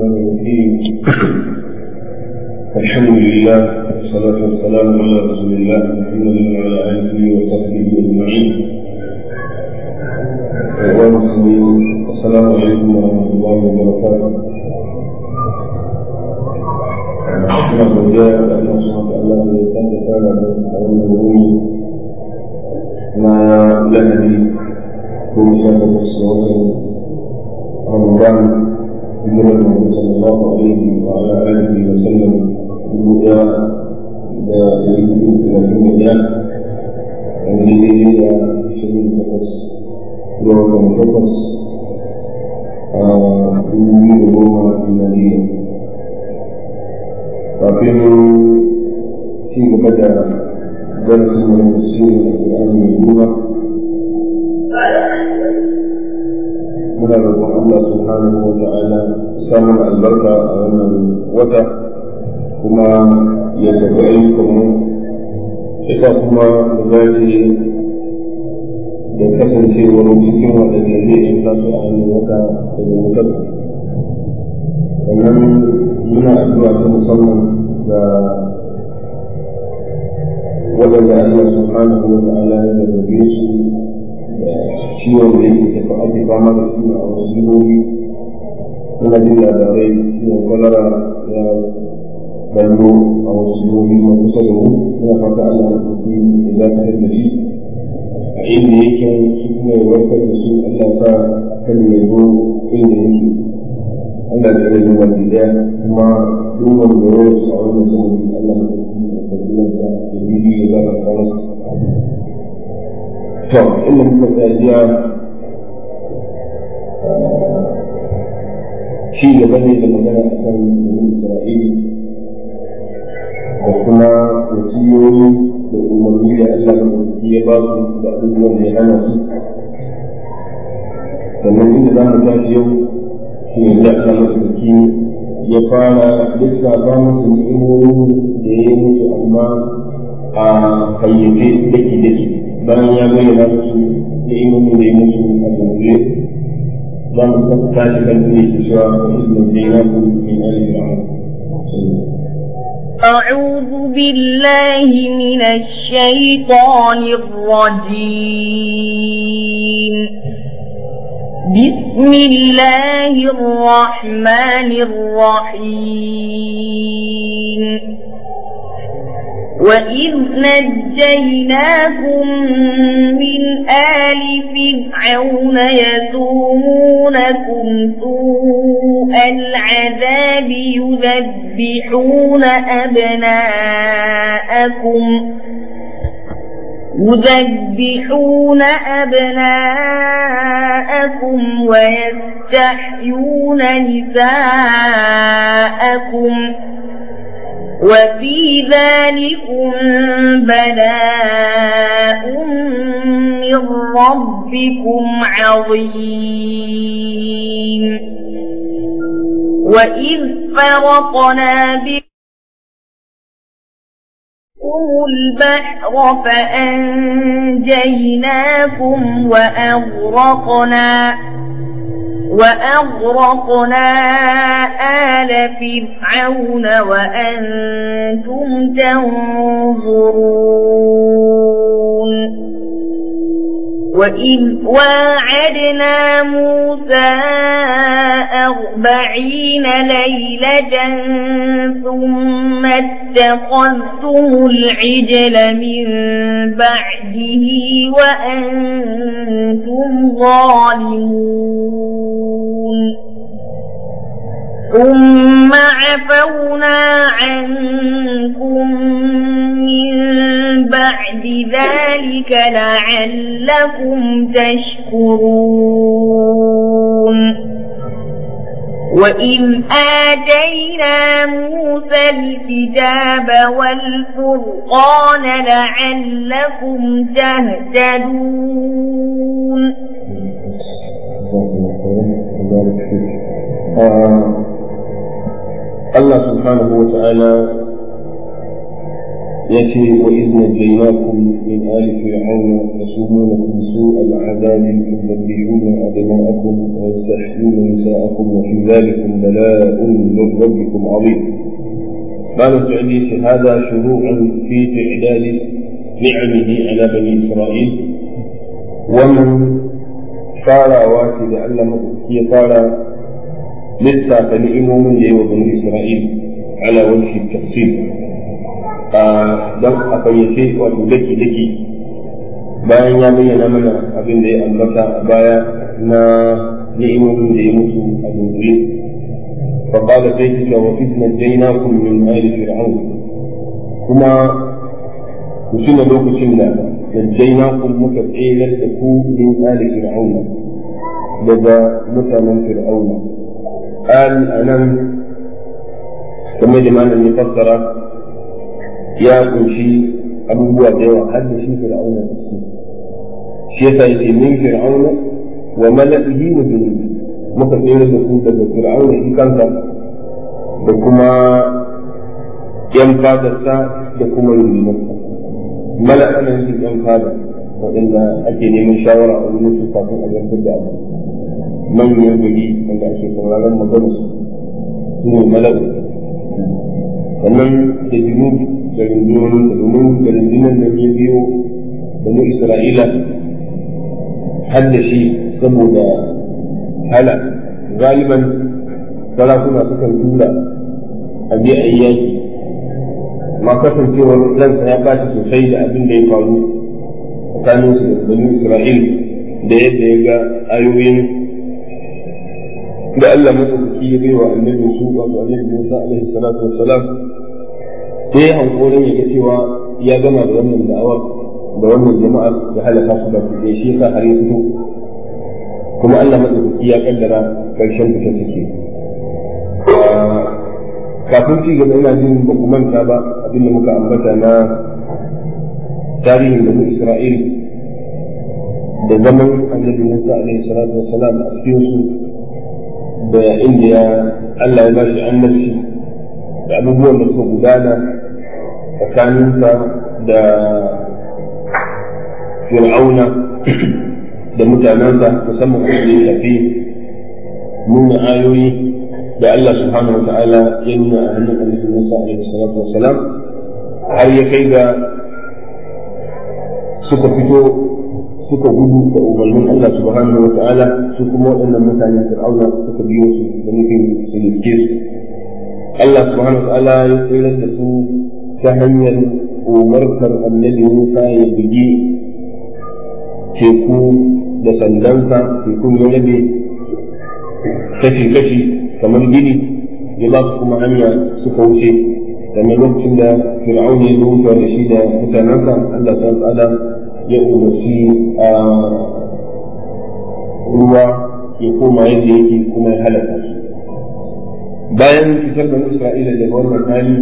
الرحمن الرحيم الحمد لله والصلاة والسلام على رسول الله محمد وعلى آله وصحبه أجمعين السلام عليكم ورحمة الله وبركاته Ina godiya da Allah subhanahu wa ta'ala da ya sake fara da wannan wuri na lahadi ko sha takwas ga watan Ramadan hijirar Muhammad sallallahu alaihi wa ala alihi wa sallam dubu ɗaya da ɗari hudu talatin da ɗaya wanda daidai da ashirin da takwas ga watan takwas a dubu biyu da goma miladiyya kafin ci gaba da darasin wani tafsirin Al-Qur'ani mai girma muna roƙon Allah subhanahu wa ta'ala samun albarka a wannan wata kuma ya tafi ayyukanmu ita kuma da zafi da kasancewar cikin waɗanda zai yi tasu a wannan wata daga wutar sannan muna addu'a ta musamman ga waɗanda Allah subhanahu wa ta'ala ya zarrabe su da ciwon da yake tafi ake fama da su a wasu jihohi muna jin labarai ciwon kwalara ya ballo a wasu jihohi na kusa da mu muna fata Allah ya tafi da za ta da shi a inda yake su kuma ya warkar da su Allah sa kan ya zo inda yake Allah ya rage wani daya kuma duk wanda ya rasu a wannan zamani Allah ya tafi da kabilansa da bibi ya zaba kawo to inda muka tsajiya shi gaba ne da magana a kan Isra'ila da kuma wasiyoyi da umarni da Allah ya ya ba su da abubuwan da ya hana su sannan inda za mu tashi yau shi ne da Allah maɗaukaki ya fara lissafa musu ni'imomin da ya yi musu amma a fayyace daki-daki bayan ya bayyana musu ni'imomin da ya musu a dunkule za mu tashi kan ne ke cewa wa izinin zainabu min al-fir'aun أعوذ بالله من الشيطان الرجيم بسم الله الرحمن الرحيم وإذ نجيناكم من آل فرعون يسومونكم سوء العذاب يذبحون أبناءكم يذبحون أبناءكم ويستحيون نساءكم وفي ذلكم بلاء من ربكم عظيم وإذ فرقنا بكم البحر فأنجيناكم وأغرقنا وأغرقنا آل فرعون وأنتم تنظرون وإذ واعدنا موسى أربعين ليلة ثم اتخذتم العجل من بعده وأنتم ظالمون ثم عفونا عنكم من بعد ذلك لعلكم تشكرون وإذ آتينا موسى الكتاب والفرقان لعلكم تهتدون Allah subhanahu wa ta'ala يأتي وإذ نجيناكم من آل فرعون يسومونكم سوء العذاب يذبحون أبناءكم ويستحيون نساءكم وفي ذلك بلاء من ربكم عظيم. بعد التعليق هذا شروع في تعداد نعمه على بني إسرائيل ومن farawa ce da Allah maɗauki ya fara lissafa ni'imomin da yi wa bani Isra'il ala wani tafsir don a fayyace wato daki daki bayan ya bayyana mana abin da ya ambata a baya na ni'imomin da ya mutu a dundure فقال سيدك وإذ نجيناكم من آل فرعون كما وسنة لوك سنة نجيناكم مكتعيلا تكون من آل فرعون لدى مثلا فرعون آل أنام كما جمعنا يفسر يا كنشي أبوه ديوى هل شي فرعون شيء يتي من فرعون وملئه وجنوده muka tsere da su daga fir'auna shi kansa da kuma yan fadarsa da kuma rundunarsa mala ana yin yan fada waɗanda ake neman shawara a wurin su kafin a zartar da abu manyan gari wanda ake sauraron magana su su ne mala'u sannan da junub da rundunonin da domin da rundunan da ya biyo da mu isra'ila har da shi saboda hala galiban sarakuna sukan tura a je a yi yaki ma kasancewar ransa ya ɓaci sosai da abin da ya faru tsakanin su da bani isra'il da yadda ya ga ayoyin da Allah matsakaki ya baiwa annabi su wato annabi Musa alaihi salatu wassalam sai hankorin ya ga cewa ya gama da wannan da'awar da wannan jama'ar da halaka su da kuɗe shi yasa har ya fito kuma Allah maɗaukaki ya kaddara ƙarshen fita suke kafin ci gaba ina jin ba ku manta ba abin da muka ambata na tarihin da Isra'il da zaman annabi Musa alaihi salatu wassalam a cikin su da inda ya Allah ya ba shi annabci da abubuwan da suka gudana tsakaninsa da fir'auna da mutanensa musamman a da ya shafi nuna ayoyi da Allah subhanahu wa ta'ala ya nuna a hannun annabi Musa alaihi salatu wassalam har ya kai ga suka fito suka gudu da umarnin Allah subhanahu wa ta'ala su kuma waɗannan mutanen fir'auna suka biyo su da nufin su riske su Allah subhanahu wa ta'ala ya tsirar da su ta hanyar umarkar annabi Musa ya bugi teku da sandansa tekun ya rabe kashi-kashi kamar gini ya ba su kuma hanya suka wuce kamar lokacin da fir'aun ya zo wucewa da shi da mutanensa Allah ta tsada ya umarci a ruwa ya koma yadda yake kuma ya halaka su bayan fitar da Isra'ila daga wannan hali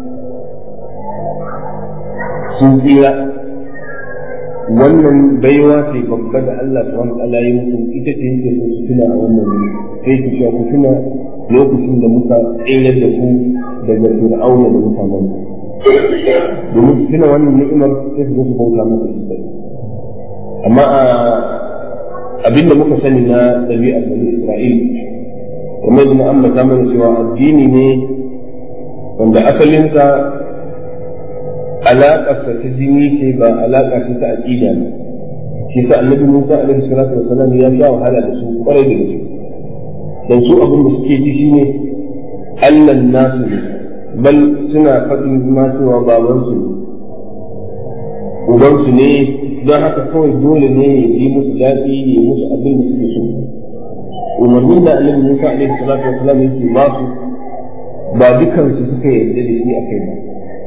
sun tsira wannan baiwa ce babba da Allah subhanahu wa ta'ala ya musu ita ce yake so su tuna a wannan wuri sai ku cewa ku tuna lokacin da muka tsere da ku daga fir'auna da mutanen domin su tuna wannan ni'imar sai su zo su bauta masa shi kai amma a abinda muka sani na ɗabi'ar bani Isra'il kamar yadda an bata mana cewa addini ne wanda asalinsa alaƙarsa ta jini ce ba alaƙa ce ta aƙida ne shi sa annabi Musa alaihi salatu wasalam ya sha wahala da su kwarai da gaske dan su abin da suke ji shine Allah nasu ne bal suna faɗin ma cewa baban su uban su ne don haka kawai dole ne ya yi musu daɗi ya yi musu abin da suke so umarnin da annabi Musa alaihi salatu wasalam yake ba su ba dukansu suka yarda da shi a kai ba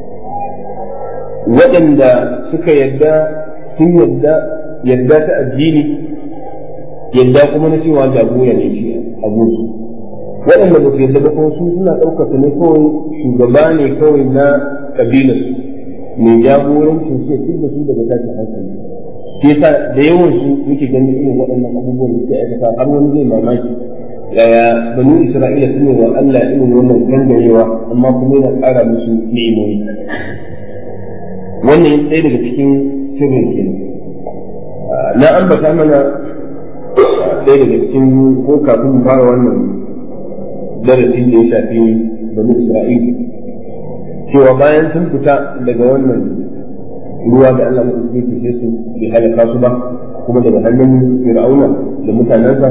waɗanda suka yadda sun yadda yadda ta addini yadda kuma na cewa jagora ne shi abunsu waɗanda ba su yadda ba kuma su suna ɗaukaka ne kawai shugaba ne kawai na kabilar mai jagorancin sai duk da su daga tashin hankali shi yasa da yawan su muke ganin irin waɗannan abubuwan da suke aikata har wani zai mamaki yaya banu isra'ila sun yi wa Allah irin wannan gangarewa amma kuma yana ƙara musu ni'imomi wannan ɗaya daga cikin sirrin ke na ambata mana ɗaya daga cikin ko kafin fara wannan darasi da ya shafi bani isra'il cewa bayan sun fita daga wannan ruwa da Allah maɗauki ke sai su bai halaka su ba kuma daga hannun fir'auna da mutanensa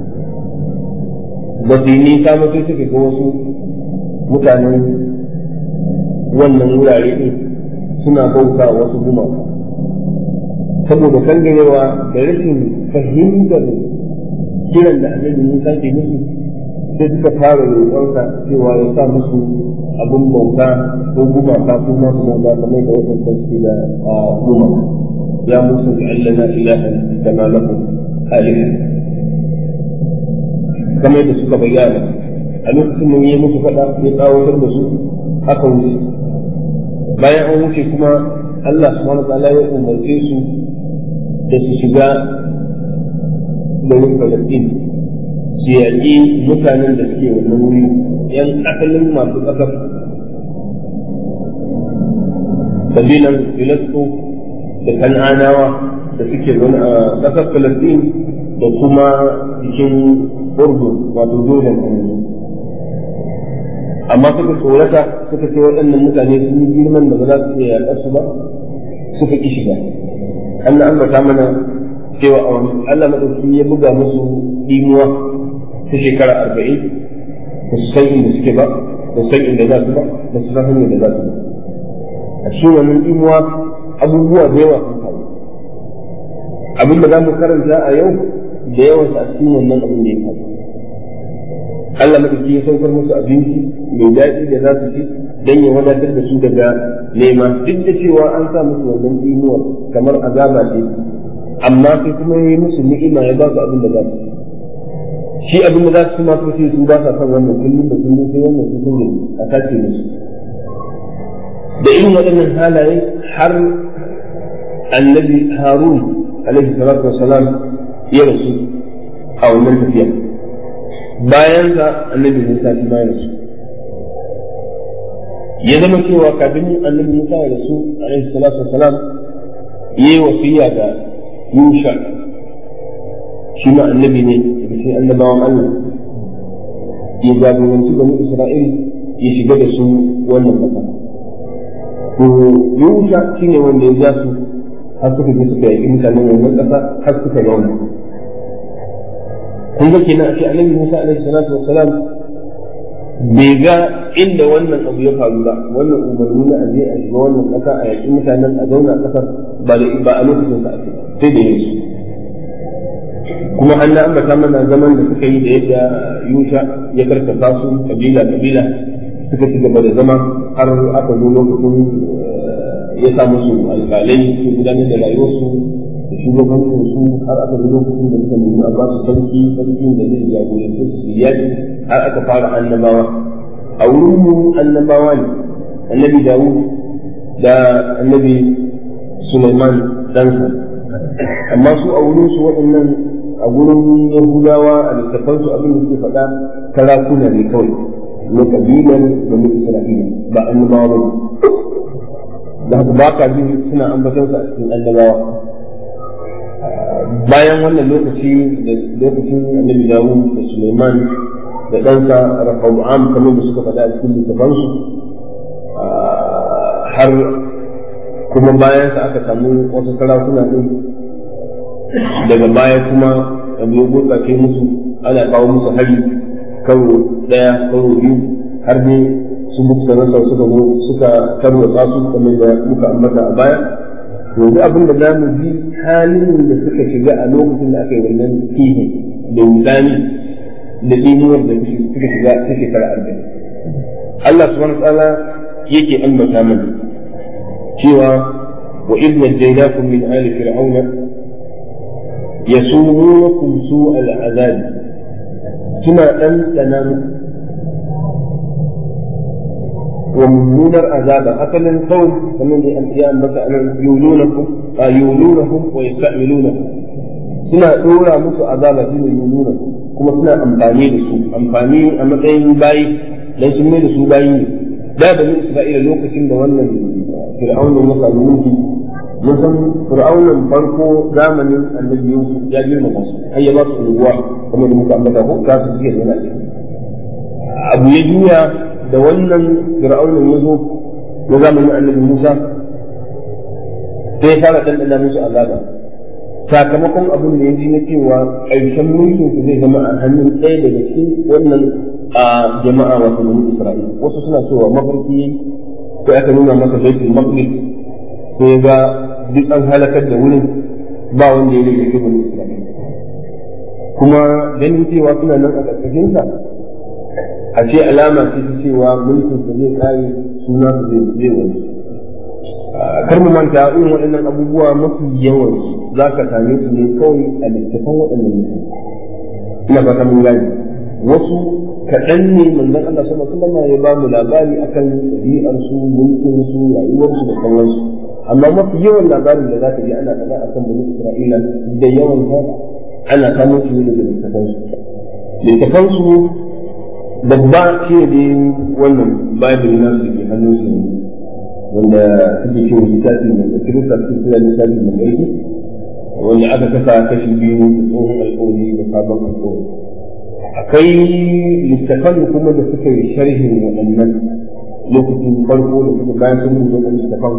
ba su yi nisa ba sai suka ga wasu mutanen wannan wurare ɗin suna bauta wasu gumaka saboda kangarewa da rashin fahimtar kiran da annabi Musa ke musu sai suka fara roƙonsa cewa ya sa musu abin bauta ko gumaka ko ma su bauta kamar da wasu suke da gumaka ya musa ja'alna ilahan kama lakum aliha kamar da suka bayyana a lokacin da ya musu faɗa ya tsawatar da su aka wuce bayan an wuce kuma Allah subhanahu wa ta'ala ya umarce su da su shiga garin Falastin su yaƙi mutanen da suke wannan wuri ‘yan asalin masu ƙasar kabilan Filasto da Kan'anawa da suke zaune a ƙasar Falastin da kuma cikin Urdun wato Jordan a yanzu. Amma suka tsorata suka ce waɗannan mutane sun yi girman da ba za su iya yaƙar su ba suka ƙi shiga. Allah ambata mana cewa a wani Allah maɗauki ya buga musu ɗimuwa ta shekara arba'in ba su san inda suke ba ba su san inda za su ba ba su san hanyar da za su ba a cikin wannan ɗimuwa abubuwa da yawa sun faru abin da za mu karanta a yau da yawan a cikin wannan abin da ya faru Allah maɗauki ya saukar musu abinci mai daɗi da za su ci don ya wadatar da su daga nema duk da cewa an sa musu wannan ɗimuwar kamar azaba ce amma sai kuma ya yi musu ni'ima ya ba su abin da za su ci shi abin da za su ma sai su ba sa son wannan kullum da kullum sai wannan su sun a sace musu da irin waɗannan halaye har annabi harun alaihi salatu wassalam ya rasu a wannan tafiya bayan sa annabi musa shi ma ya rasu ya zama cewa kafin annabi musa ya rasu alaihi salatu wassalam yayi wasiya ga yusha shi ma annabi ne daga cikin annabawan Allah ya jagoranci bani Isra'il ya shiga da su wannan ƙasa. To Yusha shi ne wanda ya ja su har suka je suka yaƙi mutanen wannan ƙasa har suka zauna. Kun ga kenan a ce annabi Musa alaihi salatu wassalam bai ga inda wannan abu ya faru ba wannan umarni na aje a shiga wannan ƙasa a yaƙi mutanen a zauna ƙasar ba a lokacin sa ake sai da yanzu. kuma an ambata mana zaman da suka yi da yadda yusha ya karkata su kabila kabila suka ci gaba da zama har aka zo lokacin ya sa musu alƙalai su gudanar da rayuwarsu da shugabancin su har aka zo lokacin da suka nemi a ba su sarki sarki da zai jagorance su yaƙi har aka fara annabawa a wurin mu annabawa ne annabi dawud da annabi Sulaiman ɗansa amma su a wurin su waɗannan a gurin Yahudawa a littafansu abin da suke faɗa sarakuna ne kawai na kabilar bani Isra'ila ba annabawa ba da haka ba ka jin suna ambaton a cikin annabawa bayan wannan lokaci da lokacin annabi Dawud da Sulaiman da ɗansa Rafa'am kamar da suka faɗa a cikin littafansu har kuma bayan sa aka samu wasu sarakuna ɗin daga baya kuma abu ya gurɓace musu ana kawo musu hari karo ɗaya karo biyu har ne su muka rasa suka zo suka tarwatsa su kamar da muka ambata a baya yanzu abin da za mu bi halin da suka shiga a lokacin da aka yi wannan kihi da wudani da tsinuwar da suka shiga ta shekara arba'in Allah subhanahu wa ta'ala yake ambata mana cewa wa idh najaynakum min ali fir'auna يسومونكم سوء العذاب كما أن تناموا ومنون العذاب أقل القوم فمن الأنبياء مثلا يولونكم يولونهم ويستعملونكم suna ɗora musu azaba shi ne yununa kuma suna amfani da su amfani a matsayin bayi dan sun mai da su bayi ne da bani isra'ila lokacin da wannan fir'auna ya samu mulki mun san fir'aunan farko zamanin annabi Yusuf ya girmama su har ya ba su unguwa kuma da muka ambata ko ka su suke zana abu ya juya da wannan fir'aunan ya zo na zamanin annabi Musa sai ya fara dandana musu azaba sakamakon abin da ya ji na cewa ƙarshen mulkin su zai zama a hannun ɗaya daga cikin wannan a jama'a wato bani Isra'ila wasu suna cewa mafarki sai aka nuna masa baitul maqdis sai ga duk an halakar da wurin ba wanda ya rage bani Isra'ila kuma ganin cewa suna nan a ƙarƙashin sa a ce alama ce ta cewa mulkin sa zai kare suna su zai zai wani kar mu manta irin waɗannan abubuwa mafi yawan za ka same su ne kawai a littafan waɗannan mutum ina fata mun gane wasu kaɗan ne manzon Allah sama sallama ya ba mu labari akan ɗabi'ar su mulkin su rayuwar su da sauransu amma mafi yawan labarin da za ka ji ana faɗa akan bani Isra'ila da yawan ta ana samun su ne daga littafan su littafan su babba shi ne wannan bible na su ke hannun su wanda suke cewa littafi mai da kirista su suna littafi mai ƙarfi wanda aka kasa kashi biyu da tsohon alƙawari da sabon alƙawari akwai littafan kuma da suka yi sharhin waɗannan lokacin farko da suka bayan sun rubuta wannan littafan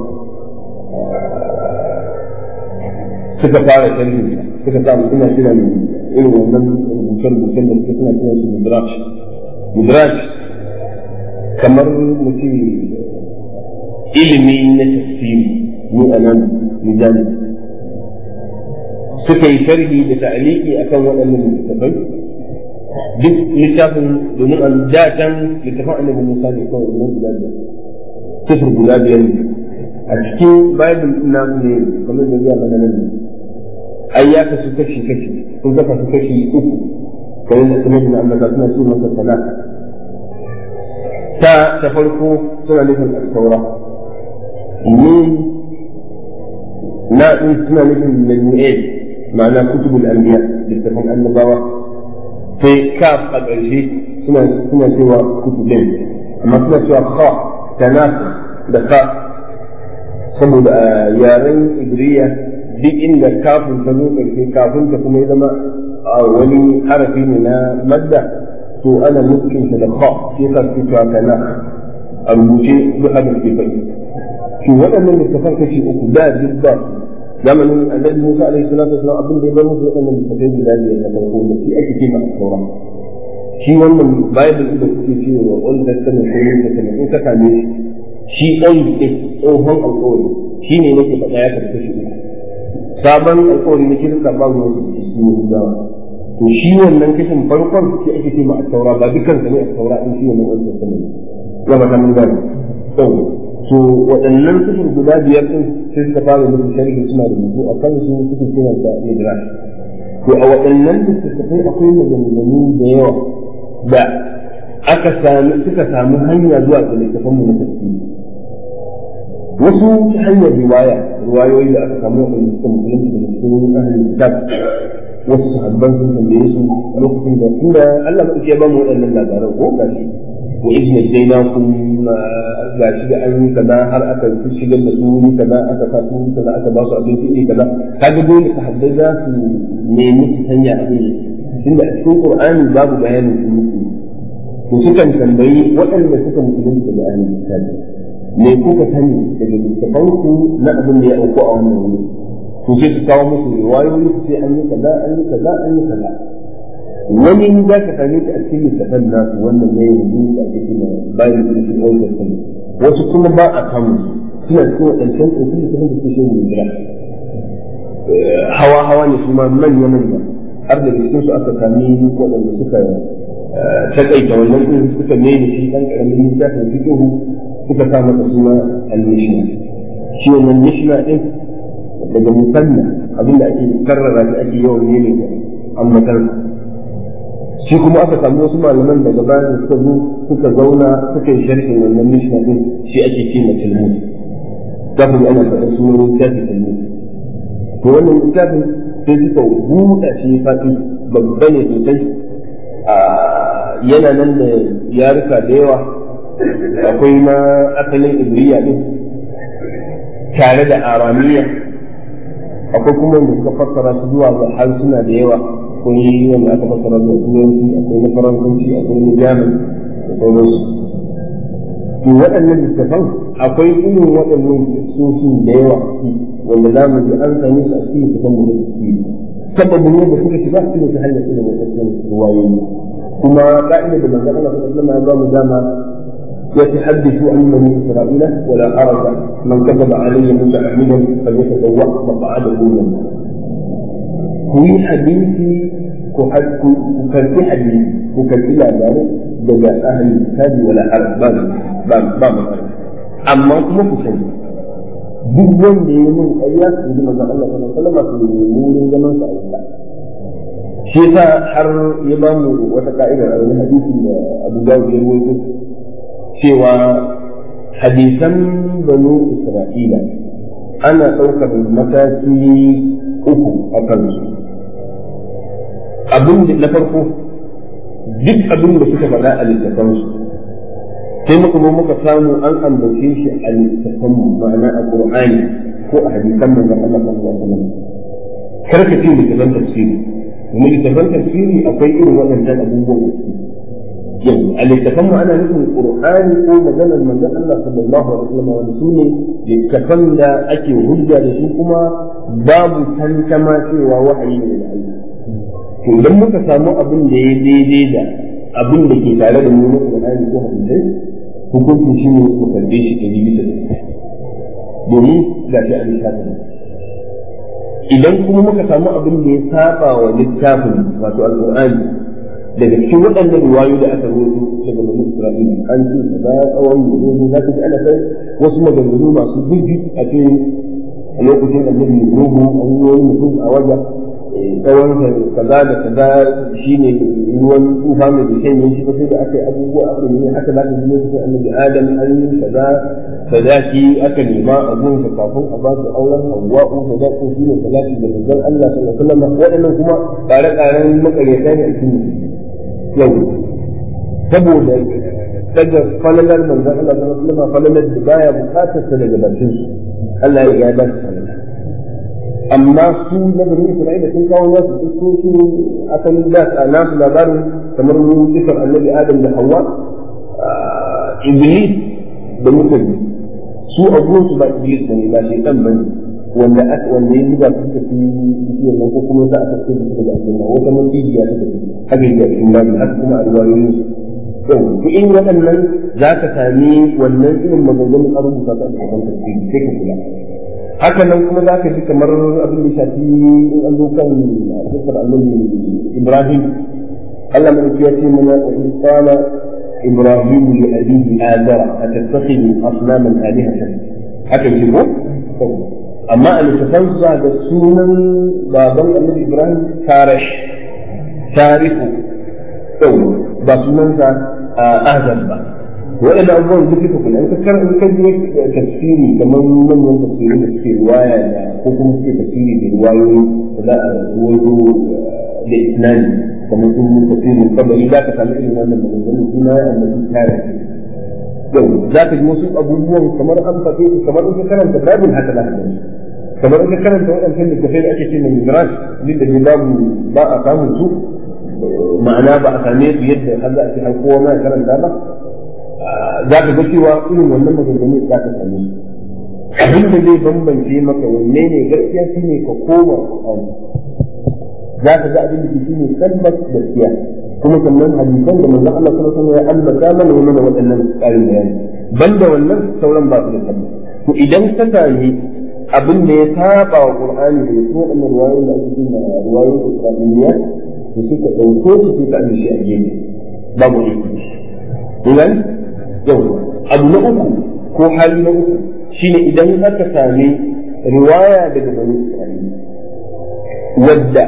suka fara sharhin suka samu suna kiran irin wannan rubuce-rubucen da suka suna kiran su midrash midrash kamar mutum ilimi na tafsiri mu a nan mijani suka yi sharhi da ta'aliki akan waɗannan littafai duk littafin domin an datan littafin annabi Musa ne kawai nan guda biyar sifir guda biyar ne a cikin bible ina ne kamar da zuwa mana nan ai ya kasu kashi kashi sun kafa su kashi uku kamar da kuma da ambata suna ce masa sana ta ta farko suna nufin alkaura min na din suna nufin nanu'el ma'ana kutubul anbiya littafin annabawa sai kaf a ƙarshe suna suna cewa kutubin amma suna cewa kha tanaf da ka saboda a yaren ibriya duk inda kafin ta zo ƙarshe kafin ta kuma ya zama wani harafi ne na madda to ana nufin da kha sai ka ce cewa tanaf a rubuce duk abin ke faɗi to waɗannan littafan kashi uku da duk ba zamanin annabi Musa alaihi salatu wasallam abin da ya bar musu waɗannan littafai guda biyar na farko da shi ake ce masa saura shi wannan bible da kuke ce wa old testament ko new testament in ka same shi shi old din tsohon alƙawari shi ne nake faɗa ya karɓi shi uku sabon alƙawari na kirista ba ruwan su shi ne gudawa to shi wannan kashin farkon shi ake ce ma saura ba dukkan sa ne a saura in shi wannan old testament ya ba ta mun gane to waɗannan sufur guda biyar ɗin sai suka fara musu sharhi suna rubutu a kan su suke kiran sa midrash to a waɗannan littattafai akwai maganganu da yawa da aka sami suka samu hanya zuwa ga littattafan mu na tafsiri wasu ta hanyar riwaya riwayoyi da aka samu waɗanda suka musulunci daga cikin ahlul kitab wasu sahabban sun tambaye su lokacin da inda Allah ya ba mu waɗannan labaran ko gashi wa iz najaynakum gashi da an yi kaza har aka shigar da su wuri kaza aka sa su wuri kaza aka ba su abinci iri kaza kaga dole sahabbai za su nemi su sanya abin tunda a cikin qur'ani babu bayanin su musu to sukan tambayi waɗanda suka musulunta da ahlul kitabi me kuka sani daga littafanku na abin da ya auku a wannan wuri to sai su kawo musu riwayoyi su ce an yi kaza an yi kaza an yi kaza wani za ka same shi a cikin littafan nasu wannan ne yanzu da ake cewa bayan da su old testament wasu kuma ba a samu suna cikin waɗancan tsofin littafin da suke shi ne jira hawa hawa ne kuma manya manya har da cikin su aka sami waɗanda suka takaita wannan din suka mene shi ɗan ƙaramin littafin fiqhu suka sa masa suna al-mishna shi wannan mishna din daga musanna abinda ake karrara shi ake yawan ne ne ambatar shi kuma aka samu wasu malaman daga baya da suka zo suka zauna suka yi sharhin wannan mishna din shi ake ce ma talmud za ku ana faɗin sunan littafi talmud to wannan littafin sai suka buɗa shi faɗi babba ne sosai yana nan da yarika da yawa akwai na asalin ibriya din tare da aramiya akwai kuma wanda suka fassara su zuwa ga harsuna da yawa akwai wanda aka fassara da turanci akwai na faransanci akwai na jamus da sauransu to waɗannan littafan akwai irin waɗannan soshin da yawa wanda za mu ji an same su a cikin littafan mu da tafsiri sababin yadda suka shiga su ne ta hanyar irin waɗannan ruwayoyi kuma ka'ida da manzon Allah sallallahu alaihi wasallam ya ba mu dama يتحدث عن بني اسرائيل ولا حرج من كذب علي متعمدا فليتبوأ مقعده من النار. كوي حديثي كفرت حديث كفرت لا ذلك دجا اهل الكتاب ولا حرج باب باب باب اما كما كفرت duk wanda ya min ƙarya su ji manzon Allah sallallahu alaihi wasallam su yi wurin zaman sa Allah shi yasa har ya ba mu wata ka'ida a wani hadisi da Abu Dawud ya rawaito cewa hadisan banu Isra'ila ana ɗaukar mataki uku a kansu abin da na farko duk abin da suka faɗa a littafansu sai muka zo muka samu an ambace shi a littafanmu ma'ana a Qur'ani ko a hadisan manzon Allah sallallahu alaihi wasallam kar ka ce littafan tafsiri kuma littafan tafsiri akwai irin waɗannan abubuwan da yau a littafan mu ana nufin qur'ani ko maganar manzon Allah sallallahu alaihi wasallam wanda su ne littafan da ake hujja da su kuma babu tantama cewa wahayi ne da Allah to idan muka samu abin da ya daidai da abin da ke tare da mu na qur'ani ko hadisai hukuncin shi ne mu karbe shi da bisa domin ga shi a littafin idan kuma muka samu abin da ya saba wa littafin wato alqur'ani daga cikin waɗannan riwayoyi da aka rawaito daga Bani Isra'ila an ce kaza tsawon yanzu za ka ji ana kai wasu maganganu masu zurfi a cikin a lokacin annabi Nuhu an yi wani mutum a wajen tsawon kaza da kaza shine ruwan tufa mai da shan shi sai da aka yi abubuwa aka yi haka za ka ji lokacin annabi Adam an yi kaza sadaki aka nema a gunsa kafin a ba su auren Hawwa'u sadaki shine sadaki da manzon Allah sallallahu alaihi wasallam waɗannan kuma ƙare-ƙaren makaryata ne a cikin yau saboda daga falalar manzon Allah sallallahu alaihi wasallam falalar da baya bukatar sa daga bakin su Allah ya ba su falala amma su na bani Isra'ila sun kawo nasu kisoshi akan da a nasu labarin kamar mu kisar annabi Adam da Hawwa Iblis da mutane su a su ba Iblis bane ba shi dan bane wanda aka wanda ya zuba suka fi bishiyar nan ko kuma za a tafi da su daga aljanna wata macijiya suka fi haka yi a cikin babu haka kuma a riwayoyin su yau to in waɗannan za ka sami wannan irin maganganun an rubuta ta a cikin tafsiri sai ka kula haka nan kuma za ka ji kamar abin da shafi in an zo kan kisar annabi Ibrahim Allah mai ya ce mana wa isqala إبراهيم لأبيه آذر أتتخذ أصناما آلهة haka yi ko amma a littafansa da sunan baban annabi ibrahim tarish tarihu yau ba sunansa azan ba waɗanda abubuwan duk suka kula in ka kar in ka je tafsiri kamar manyan tafsiri da suke riwaya da ko kuma suke tafsiri da riwayoyi da za a ruwayo da isnani kamar sun tafsirin kabari za ka samu irin wannan maganganun suna ya annabi tarihi yau za ka ji wasu abubuwan kamar an faɗe su kamar in ka karanta babin haka za ka gani kamar in ka karanta waɗancan littafai da ake ce mai midrash duk da babu ba a samun su ma'ana ba a same su yadda har za a ce har kowa ma ya karanta ba za ka ga cewa irin wannan maganganu za ka same su abin da zai bambance maka wanne ne gaskiya shi ne ka koma Qur'ani za ka ga abin da shi ne tabbas gaskiya kuma sannan hadisan da manzon Allah sallallahu alaihi wasallam ya ambata mana mana waɗannan ƙarin bayani banda wannan sauran ba su da tabbas to idan ka sami abin da ya saba wa Qur'ani da su waɗannan ruwayoyin da ake cewa ruwayoyin Isra'iliya to sai ka ɗauko su sai ka ajiye shi a gefe babu aiki Idan yau abu na uku ko hali na uku shine idan aka sami riwaya daga bani Isra'ila wadda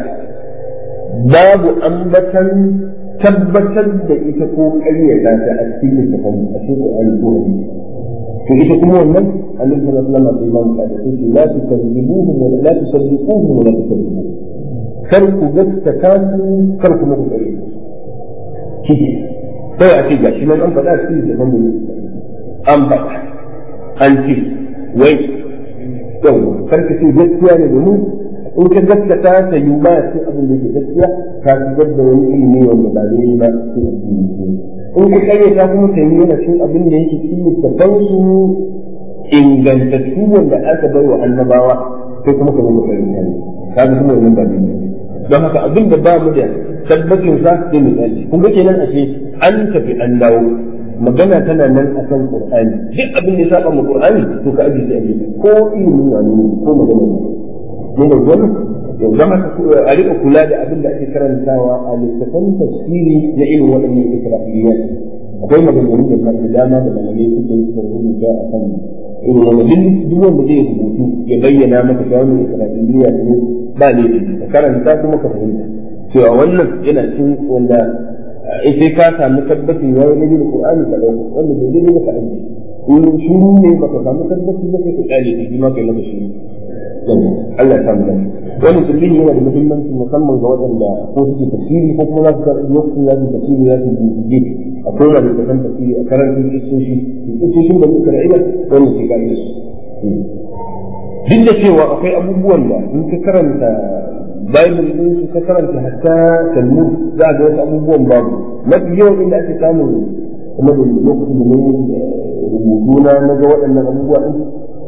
babu ambatan tabbatar da ita ko ƙaryata ta a cikin littafin a cikin Qur'ani ko hadisi to ita kuma wannan annabi sallallahu alaihi wasallam sai ban kada sai la tukadzibuhum wa la tusaddiquhum wa la tukadzibuhum kar ku gaskata su kar ku muku ƙarya kike sai a ce gashi nan an faɗa a cikin littafin da an faɗa an ce wai yau karka ce gaskiya ne domin in ka gaskata ta yi ba ce abin da ke gaskiya ka shigar da wani ilimi wanda ba daidai ba sai a cikin in ka kare ta kuma ta yi yana cin abin da yake cikin littafan su ingantattu wanda aka bai wa annabawa sai kuma ka zama karin ne ka ga kuma wannan ba daidai don haka abin da ba mu da tabbacin sa sai mu tsaya kun ga kenan ashe an tafi an dawo magana tana nan a kan Qur'ani duk abin da ya saba mu Qur'ani to ka aje sai aje ko ilimin wani ko magana ne ne da wannan yau zama a rika kula da abin da ake karantawa a littafan tafsiri na irin waɗannan isra'iliyat akwai maganganu da da dama da malamai suke yi suka rubuta a kan irin wannan duk wanda zai rubutu ya bayyana maka cewa wannan isra'iliya ne ba ne ka karanta kuma ka fahimta cewa wannan yana cin wanda in sai ka samu tabbacin ya yi nabi da Qur'ani ka dauka wanda bai daidai ba ka aje in shiru ne baka samu tabbaci ba sai ka kare shi ma kai maka shiru Allah ya samu lafiya wannan tafsiri yana da muhimmanci musamman ga waɗanda ko suke tafsiri ko kuma za su karɓi lokacin za su tafsiri za su bincike a kowane da kan tafsiri a karantun kisoshi kisoshin da muka ra'ila wannan sai ka su duk da cewa akwai abubuwan da in ka karanta Bible din su ka karanta hatta Talmud za ga wasu abubuwan babu mafi yawan inda ake samun kuma da lokacin da ne rubutu na na ga waɗannan abubuwa din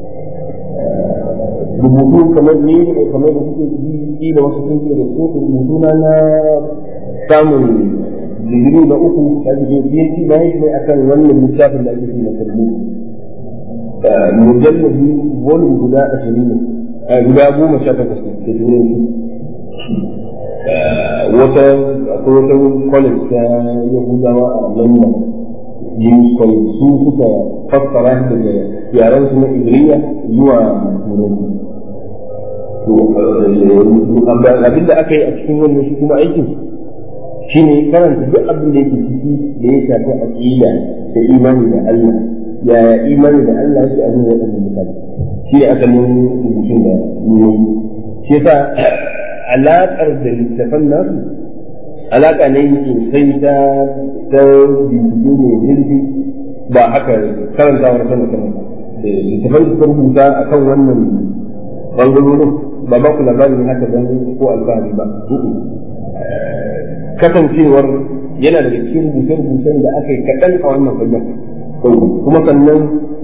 rubutu kamar ni kamar da kuke ji da wasu sun ce da su rubutu na na samun digiri na uku da ake PhD na yi ne akan wannan littafin da ake cewa Talmud mujallabi volume guda ashirin ne guda goma sha takwas da turanci wata akwai wata college ta yahudawa a london yin su suka fassara daga yaren su na ibriya zuwa turanci abin da aka yi a cikin wannan shi kuma aikin shi ne karanta duk abin da yake ciki da ya shafi aqida da imani da Allah yaya imani da Allah yake a zuwa waɗannan mutane shi ne asalin rubutun da ni shi yasa alaƙar da littafan nasu alaƙa ne sosai ta ta bincike mai zurfi ba haka karantawar sama sama da littafan da suka rubuta a kan wannan bangarorin ba ba ku labarin haka don ko alfahari ba kasancewar yana daga cikin rubuce-rubucen da aka yi kaɗan a wannan fagen kuma sannan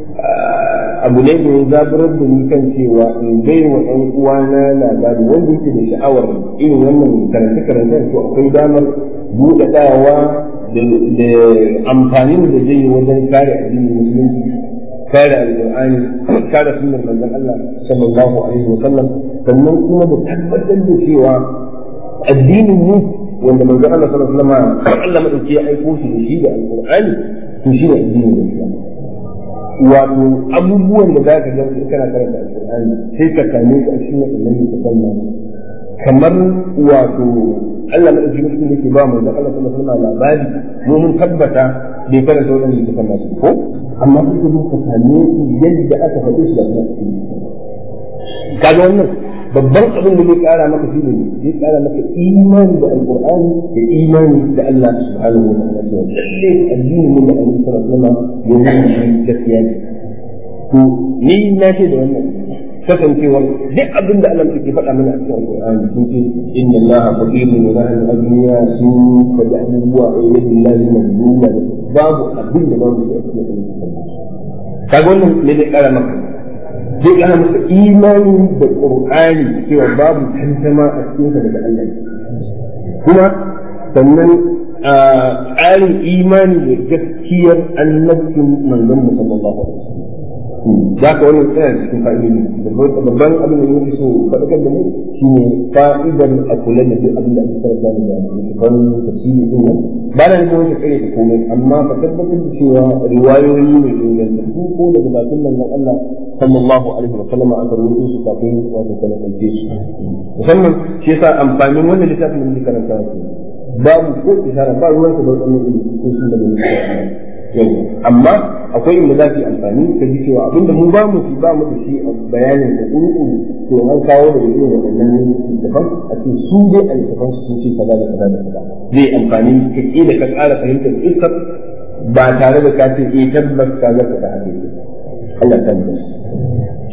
abu ne da ya zaburar da ni kan cewa in bai wa ɗan uwana labari wanda yake da sha'awar irin wannan karance-karance to akwai damar buɗaɗawa da amfanin da zai yi wajen kare addinin musulunci kare alƙur'ani kare sunnar manzon Allah sallallahu alaihi wa sallam sannan kuma da tabbatar da cewa addinin mu wanda manzon Allah sallallahu alaihi wa sallam Allah madauki ya aiko shi da shi da alƙur'ani to shi ne addinin Islam wato abubuwan da za ka ga su kana karanta alƙur'ani sai ka same su a cikin wannan littafin nan kamar wato Allah madauki mutum yake ba mu da Allah sallallahu alaihi wasallam labari mu mun tabbata bai karanta wannan littafin nan ko amma kuka zo ka same su yadda aka faɗi su da kuma kaga wannan babban abin da zai kara maka shi ne zai kara maka imani da alqur'ani da imani da Allah subhanahu wa ta'ala to lalle addini ne da Annabi sallallahu alaihi wasallam ya yi gaskiya ne to ni na ce da wannan kasancewar duk abin da Allah ke faɗa mana a cikin alqur'ani sun ce inna Allah faqirun wa nahnu aghniya sun faɗi abubuwa a yadda Allah ya nuna babu abin da babu shi a cikin alqur'ani kaga wannan ne zai kara maka zai kana maka imani da qur'ani cewa babu tantama a cikin sa daga Allah kuma sannan tsarin imani da gaskiyar annabcin manzon mu sallallahu alaihi wasallam za ka wannan tsaya cikin fa'idodi babban abin da yake so faɗakar da mu shine fa'idar a kula da duk abin da ake karanta da littafan tafsiri din nan ba na nufin wata kare ta komai amma ka tabbatar da cewa riwayoyi ne ingantattu ko daga bakin manzon Allah sallallahu alaihi wa sallam aka rubuto su kafin wato kana kalce su musamman shi yasa amfanin wannan littafin da muke karanta shi babu ko isara ba ruwanka da wannan ilimi ko shi da muke yau amma akwai inda za ki amfani ka ji cewa abinda mu ba mu shi ba mu da shi a bayanin da ƙuruƙu to an kawo da irin waɗannan littafan a ce su dai a littafan su sun ce kaza da kaza da kaza zai amfani ka da ka ƙara fahimtar iskar ba tare da ka ce eh tabbas ka ga kaza haka yake Allah ta mu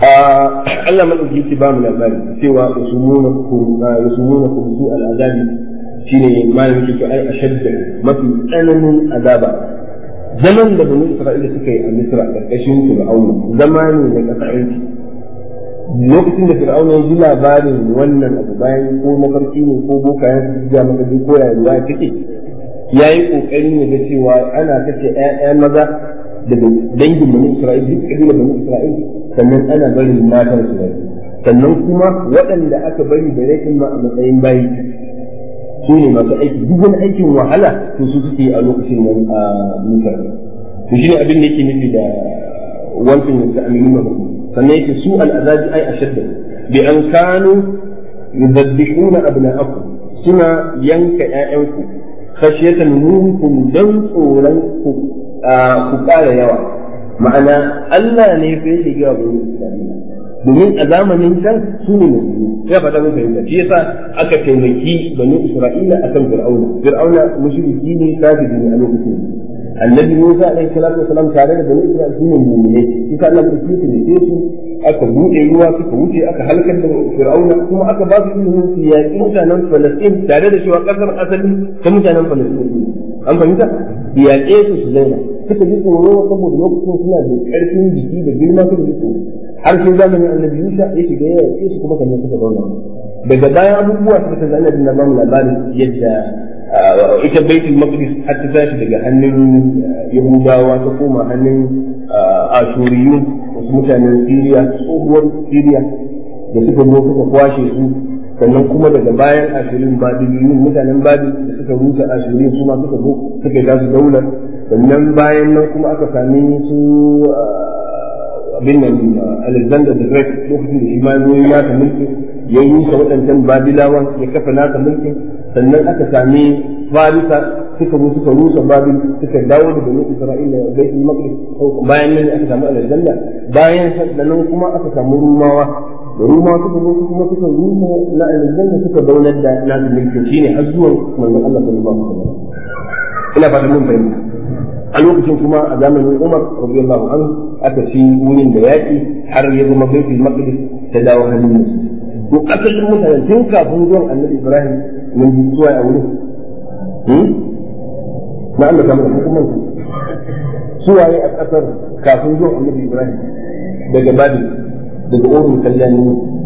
Allah madauki yake ba mu labari cewa usumuna kum usumuna kum su al'azabi shine malamin yake ai ashadda mafi tsananin azaba zaman da bani Isra'ila suka yi a Misra karkashin Fir'auna zama ne na kasance lokacin da Fir'auna ya ji labarin wannan abu bayan ko mafarki ne ko bokayen su ga maka ko ya ruwa take yayi kokarin ya ga cewa ana kace ƴaƴa maza daga dangin bani Isra'ila duk kabilar bani Isra'ila sannan ana barin matan su rai sannan kuma waɗanda aka bari da rashin ma a matsayin bayi su ne masu aiki duk wani aikin wahala to su suke a lokacin nan a misar to shi ne abin da yake nufi da wancan da aminu na hukum sannan yake su al'azabi ai ashadda bi an kanu yudabbihuna abna'akum suna yanka ƴaƴanku khashyatan minkum dan tsoron ku ku ƙara yawa ma'ana Allah ne fa yake ga bani Isra'ila domin a zamanin can su ne musulmi ya fata mun fahimta shi yasa aka taimaki bani Isra'ila akan Fir'auna Fir'auna mushriki ne kafiri ne a lokacin annabi Musa alaihi salatu wasalam tare da bani Isra'ila su ne mu'mini shi sa Allah ya taimake su aka buɗe ruwa suka wuce aka halakar da Fir'auna kuma aka ba su ilimin su yaƙi mutanen Falastin tare da cewa ƙasar asali ta mutanen Falastin an fahimta yaƙe su su zauna suka ji tsoro saboda lokacin suna da ƙarfin jiki da girma suka ji tsoro har sai zamanin annabi Musa ya shiga ya yaƙe su kuma sannan suka zauna daga bayan abubuwa suka ta zana da ba mu labarin yadda ita baitul maqdis har ta tashi daga hannun yahudawa ta koma hannun ashuriyun wasu mutanen siriya tsohuwar siriya da suka zo suka kwashe su sannan kuma daga bayan ashirin babiliyun mutanen babil da suka rusa ashirin su ma suka zo suka yi tasu daular sannan bayan nan kuma aka sami su abin nan Alexander the Great lokacin da shi ma zo ya nasa mulki ya yi rusa waɗancan Babilawan ya kafa nasa mulki sannan aka sami Farisa suka zo suka rusa Babil suka dawo da bani Isra'ila da Baitul Maqdis bayan nan aka samu Alexander bayan sannan kuma aka samu Rumawa da Rumawa suka zo kuma suka rusa na Alexander suka daular da nasu mulki shine har zuwa manzon Allah sallallahu alaihi wasallam ina fatan mun fahimta a lokacin kuma a zamanin Umar radiyallahu anhu aka ci wurin da yaƙi har ya zama baitul maqdis ta dawo hannun musu to asalin mutane tun kafin zuwan annabi Ibrahim mun ji zuwa a wurin na Allah kamar hukumar suwaye a ƙasar kafin zuwan annabi Ibrahim daga Babil daga Urul Kallani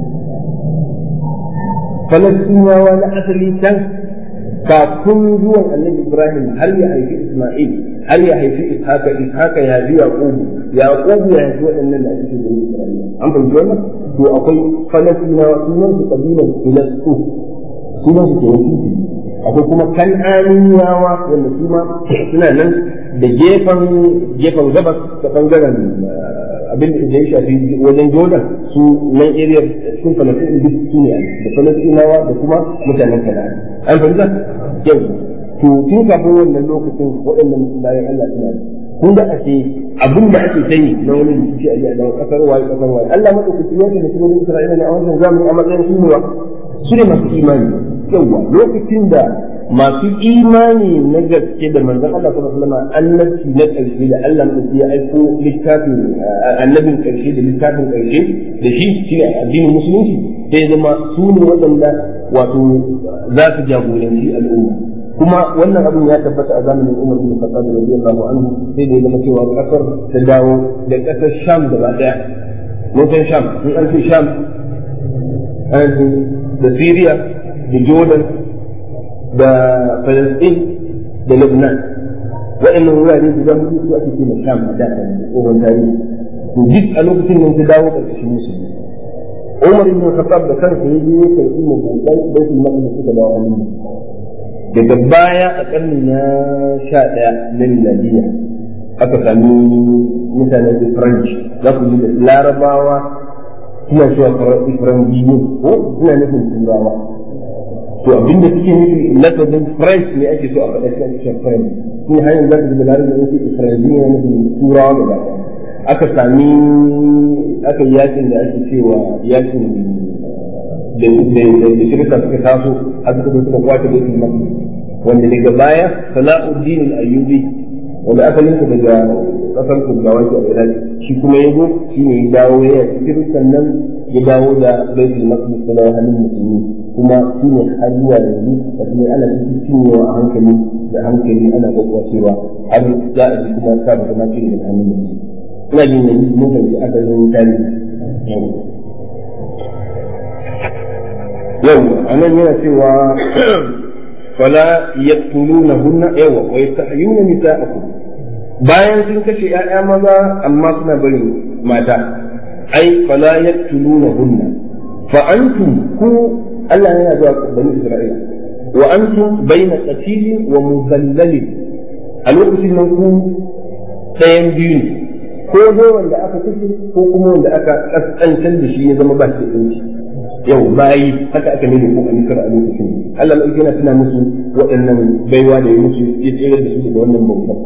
Falastinawa na asali can kafin zuwan annabi Ibrahim har ya haifi Isma'il har ya haifi Ishaka Ishaka ya haifi Yaqub Yaqub ya haifi waɗannan da ake cikin Isra'ila an fahimci wannan to akwai Falastinawa sunan su kabilan Filastu sunan su ke wakili akwai kuma Kan'aniyawa wanda su ma suna nan da gefen gefen gabas ta bangaren abin da ya shafi wajen Jordan su nan area cikin Falastin duk su ne da Falastinawa da kuma mutanen Kan'ani an fahimta yau to tun kafin wannan lokacin waɗannan bayan Allah suna kun ga ashe abin da ake sani na wani rikici a da kasar waye kasar waye Allah madaukaki ya ce da cikin Isra'ila ne a wannan zamani a matsayin su ne su ne masu imani yawa lokacin da masu imani na gaske da manzon Allah sallallahu alaihi wasallam annabi na karshe da Allah madaukaki ya aiko littafin annabin karshe da littafin karshe da shi shine addinin musulunci sai zama su ne waɗanda wato za su jagoranci al'umma kuma wannan abin ya tabbata a zamanin Umar bin Khattab radiyallahu anhu sai da ya zama cewa kasar ta dawo da kasar Sham gaba daya mutan Sham in an ce Sham da Syria da Jordan da Palestine da Lebanon waɗannan wurare guda hudu su ake cewa Sham a da tsohon tarihi to duk a lokacin nan ta dawo ƙarƙashin musulmi Umar bin Khattab da kansa ya je ya karɓi mabuɗan baitul maqdis suka dawo hannun daga baya a ƙarni na sha ɗaya na miladiya aka sami mutanen French za ku ji da larabawa suna cewa Faranjiyu ko suna nufin turawa to abinda suke nufi lafazin French ne ake so a faɗa shi ake cewa French shi hanyar za ka ji da larabawa ne ke Faranjiyu ne nufin turawa gaba ɗaya aka sami aka yi yakin da ake cewa yakin da shirka suka taso har suka zo suka kwace baitul maqdis wanda daga baya Salahuddin al-Ayyubi wanda asalin sa daga kasar Kurdawa ke a Iraq shi kuma ya zo shi ne ya dawo ya cikin sannan ya dawo da baitul maqdis da hannun musulmi kuma shi ne har zuwa yanzu da kuma ana cikin cinyewa a hankali da hankali ana gwagwacewa har za a ji kuma sa da ma cire da hannun musulmi ina jin yanzu mun kan ji asalin tarihi yau anan yana cewa fala yaqtulunahunna yawa wa yastahyuna nisa'akum bayan sun kashe ‘ya'ya maza amma suna barin mata ai fala yaqtulunahunna fa antum ku Allah yana zuwa bani Isra'ila wa antum baina qatilin wa mudallalin a lokacin nan ku ɗayan biyu ne ko dai wanda aka kashe ko kuma wanda aka kaskantar da shi ya zama ba shi da yau bayi haka aka nuna ko an kar a lokacin Allah mai yana tuna musu waɗannan baiwa da ya musu ya tsere da su daga wannan bautar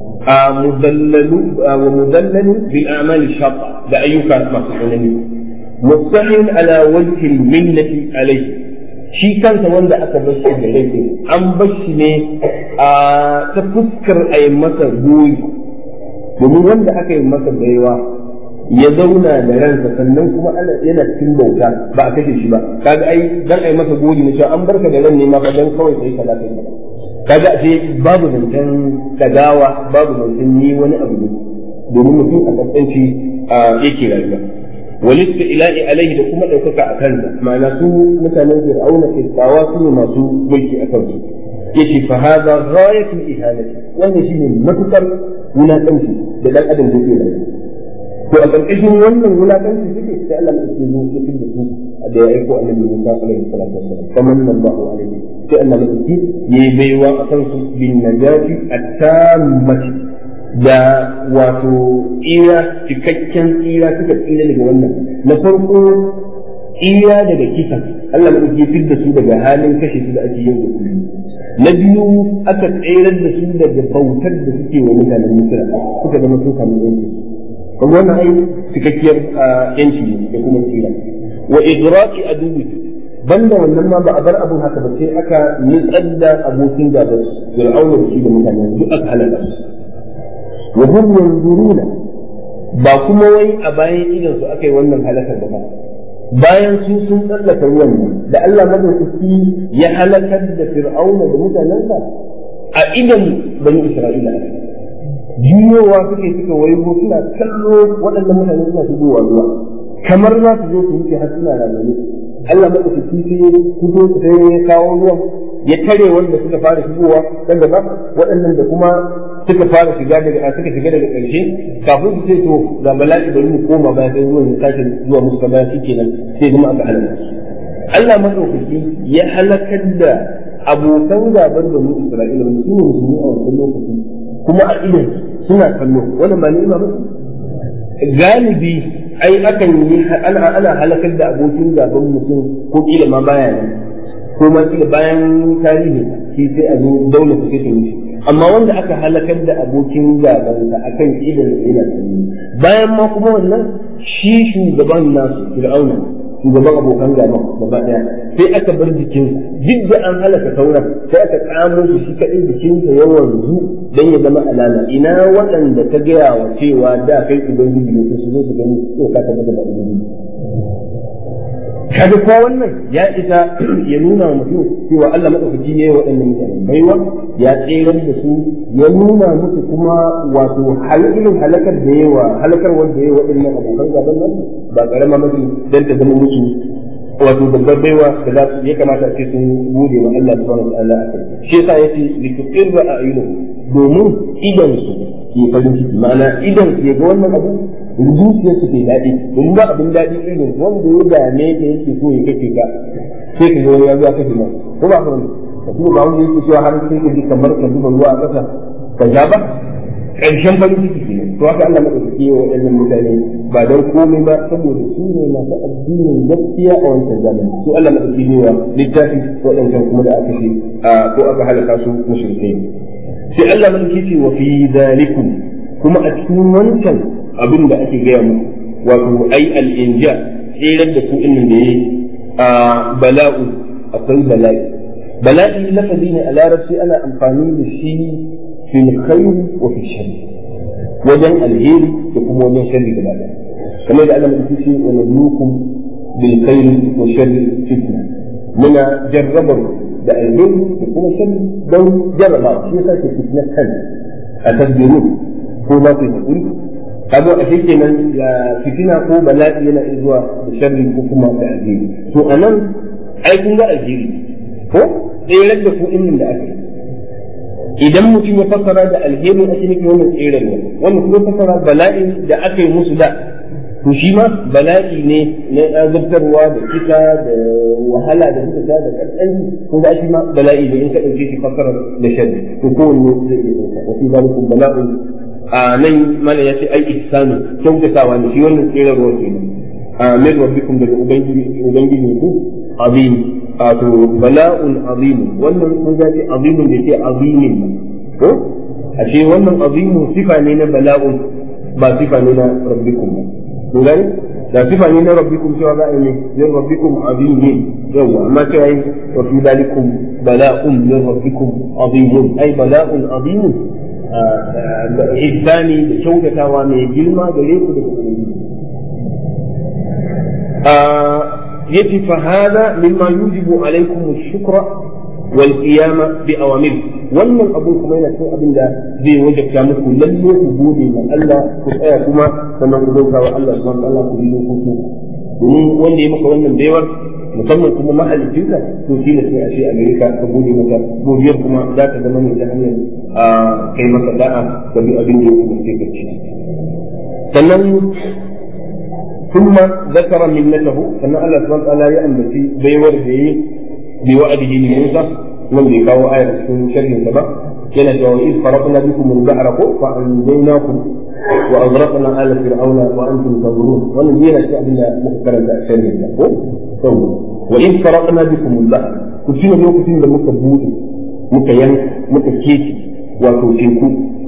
مدلل ومدلل بالأعمال الشاقة لأيك مصحونني مستحيل على وجه المنة عليه shi kansa wanda aka bashi da laifin an bashi ne a ta fuskar a yi masa goyi domin wanda aka yi masa baiwa ya zauna da ransa sannan kuma ana yana cikin bauta ba a kashe shi ba kaga ai dan ai masa goyi ne cewa an barka da ran ne ma fa dan kawai sai kaza kai kaga ashe babu zancen dagawa babu zancen yi wani abu ne domin mutum a kasance yake rayuwa walista ila'i alaihi da kuma ɗaukaka a kansa ma'ana su mutanen fir'auna kirkawa su ne masu mulki a kansu yake fa hadha ghayatul ihanati wannan shine matukar wulakanci da dan adam zai rayuwa to a ƙarƙashin wannan wulakanci suke sai Allah ya ce zo ya da su da ya aiko annabi Musa alaihi salatu wassalam famanna Allahu alaihi sai Allah ya yi baiwa a kansu bin najati at-tammati da wato tsira cikakken tsira suka tsira daga wannan na farko tsira daga kisan Allah ya ke fidda su daga halin kashe su da ake yin da kullum na biyu aka tsirar da su daga bautar da suke wa mutanen Misra suka zama sun samu yanci kuma wannan ai cikakkiyar yanci ne da kuma tsira wa idraki adubi banda wannan ma ba a bar abin haka ba sai aka nutsar da abokin gaban fir'auna da shi da mutane duk aka halaka su wa hum yanzuruna ba kuma wai a bayan idan su aka yi wannan halakar ba bayan su sun tsallaka ruwan nan da Allah madaukaki ya halakar da fir'auna da mutanensa a idan bani isra'ila juyowa suke suka waigo suna kallo waɗannan mutane suna shigowa ruwa kamar za su zo su wuce har suna rayuwa Allah madaukaki sai ya fito sai ya kawo ruwan ya tare wanda suka fara shigowa dan gaba waɗannan da kuma suka fara shiga daga suka shiga daga ƙarshe kafin su ce to ga bala'i bari mu koma baya sai ruwan ya sake zuwa musu kamar shi kenan sai zama aka halaka Allah madaukaki ya halakar da abokan gaban da mu Isra'ila ba su ne musulmi a wannan lokaci kuma a idan suna kallo wannan ba ni'ima ba galibi ai akan yi ana ana halakar da abokin gaban mutum ko kila ma baya nan ko ma kila bayan tarihi shi sai a zo daula ta sai ta wuce amma wanda aka halakar da abokin gabansa akan idan sa yana tsaye bayan ma kuma wannan shi shugaban nasu fir'auna shugaban abokan gaban gaba daya sai aka bar jikinsa duk da an halaka sauran sai aka kamo shi shi kadai jikinsa ya wanzu dan ya zama alama ina waɗanda ka gaya wa cewa da kai ubangiji ne su zo su gani ko ka tabbata da ubangiji kaga ko wannan ya isa ya nuna wa mutum cewa Allah madaukaki ne waɗannan mutane baiwa ya tsere da su ya nuna musu kuma wato halilin halakar da yawa halakar wanda yayi waɗannan abokan gaban nan ba karama mace dan ta zama musu wato babbar baiwa da za su ya kamata a ce sun gode wa Allah subhanahu wa ta'ala shi yasa yace li tuqirra a'yunuhum domin idan su ke farin ciki ma'ana idan su ya ga wannan abu zuciyar su ke daɗi domin ba abin daɗi irin wanda ya dame ka yake so ya kake ka sai ka ga wani ya zuwa kake ma ko ba ka wani ka kuma ba wanda yake cewa har sai ka ji kamar ka zuba ruwa a ƙasa ka sha ba ƙarshen farin ciki kenan to haka Allah madaukaki ya waɗannan mutane ba don komai ba saboda su ne masu addinin gaskiya a wancan zamani su Allah madaukaki ne wa littafi waɗancan kuma da aka ce ko aka halaka su mushrikai sai Allah madaukaki ce wa fi zalikum kuma a cikin wancan abin da ake gaya mu wato ai al'inja tsirar da ku inda da ya a bala'u akwai bala'i bala'i lafazi ne a larabci ana amfani da shi fil khair wa fi shari wajen alheri da kuma wajen sharri gaba ɗaya kamar da Allah ya ce wa nabluukum bil khairi wa sharri fitna muna jarrabar da alheri da kuma sharri don jarraba shi yasa ke fitna kan a tasbiru ko za ku yi hakuri kaga a kenan ya fitina ko bala'i yana zuwa da sharri ko kuma da alheri to anan ai kun ga alheri ko tsere da ku innin da aka idan mutum ya fassara da alheri ake nufi wannan tsere ne wannan kuma fassara bala'i da aka yi musu da to shi ma bala'i ne na azabtarwa da kisa da wahala da suka sha da kaskanci ko da shi ma bala'i ne in ka dauke shi fassara da sharri to kowanne zai iya dauka wa fi zalikum bala'un a nan mana ya ce ai ihsanu kyautatawa ne shi wannan tsere ruwa kenan a min rabbikum daga ubangiji ubangiji ku azim wato bala'un azim wannan kun ga ce azimun da ce azimin ko a ce wannan azimu sifa ne na bala'un ba sifa ne na rabbikum ba kun gani da sifa ne na rabbikum cewa za a yi min rabbikum azimin yawa amma cewa yi wa fi dalikum bala'un min rabbikum azimun ai bala'un azimun ihsani da kyautatawa mai girma gare ku daga ubangiji yace fa hada mimma yujibu alaikum ash-shukra wal qiyama bi awamir wannan abun kuma yana cikin abin da zai wajabta muku lalle ku gode ma Allah ku tsaya kuma sannan ku bauta wa Allah subhanahu wa ta'ala ku yi dokoki domin wanda ya maka wannan baiwar musamman kuma mahalicinka to shi ne sai a ce a gare ka ka gode maka godiyar kuma za ta zama ne ta hanyar a kai maka da'a ga duk abin da ya umarce ka ci sannan ثم ذكر منته أن الله سبحانه وتعالى يأنبتي بيور بي بوعده لموسى من ذكر آية من شر سبا كان وإذ فرقنا بكم البحر فأنجيناكم وأغرقنا آل فرعون وأنتم تنظرون ومن دين الشعب مذكرا شر وإذ فرقنا بكم البحر كنتم اليوم كنتم لمكة بودي مكة ين مكة كيتي وتوتيكو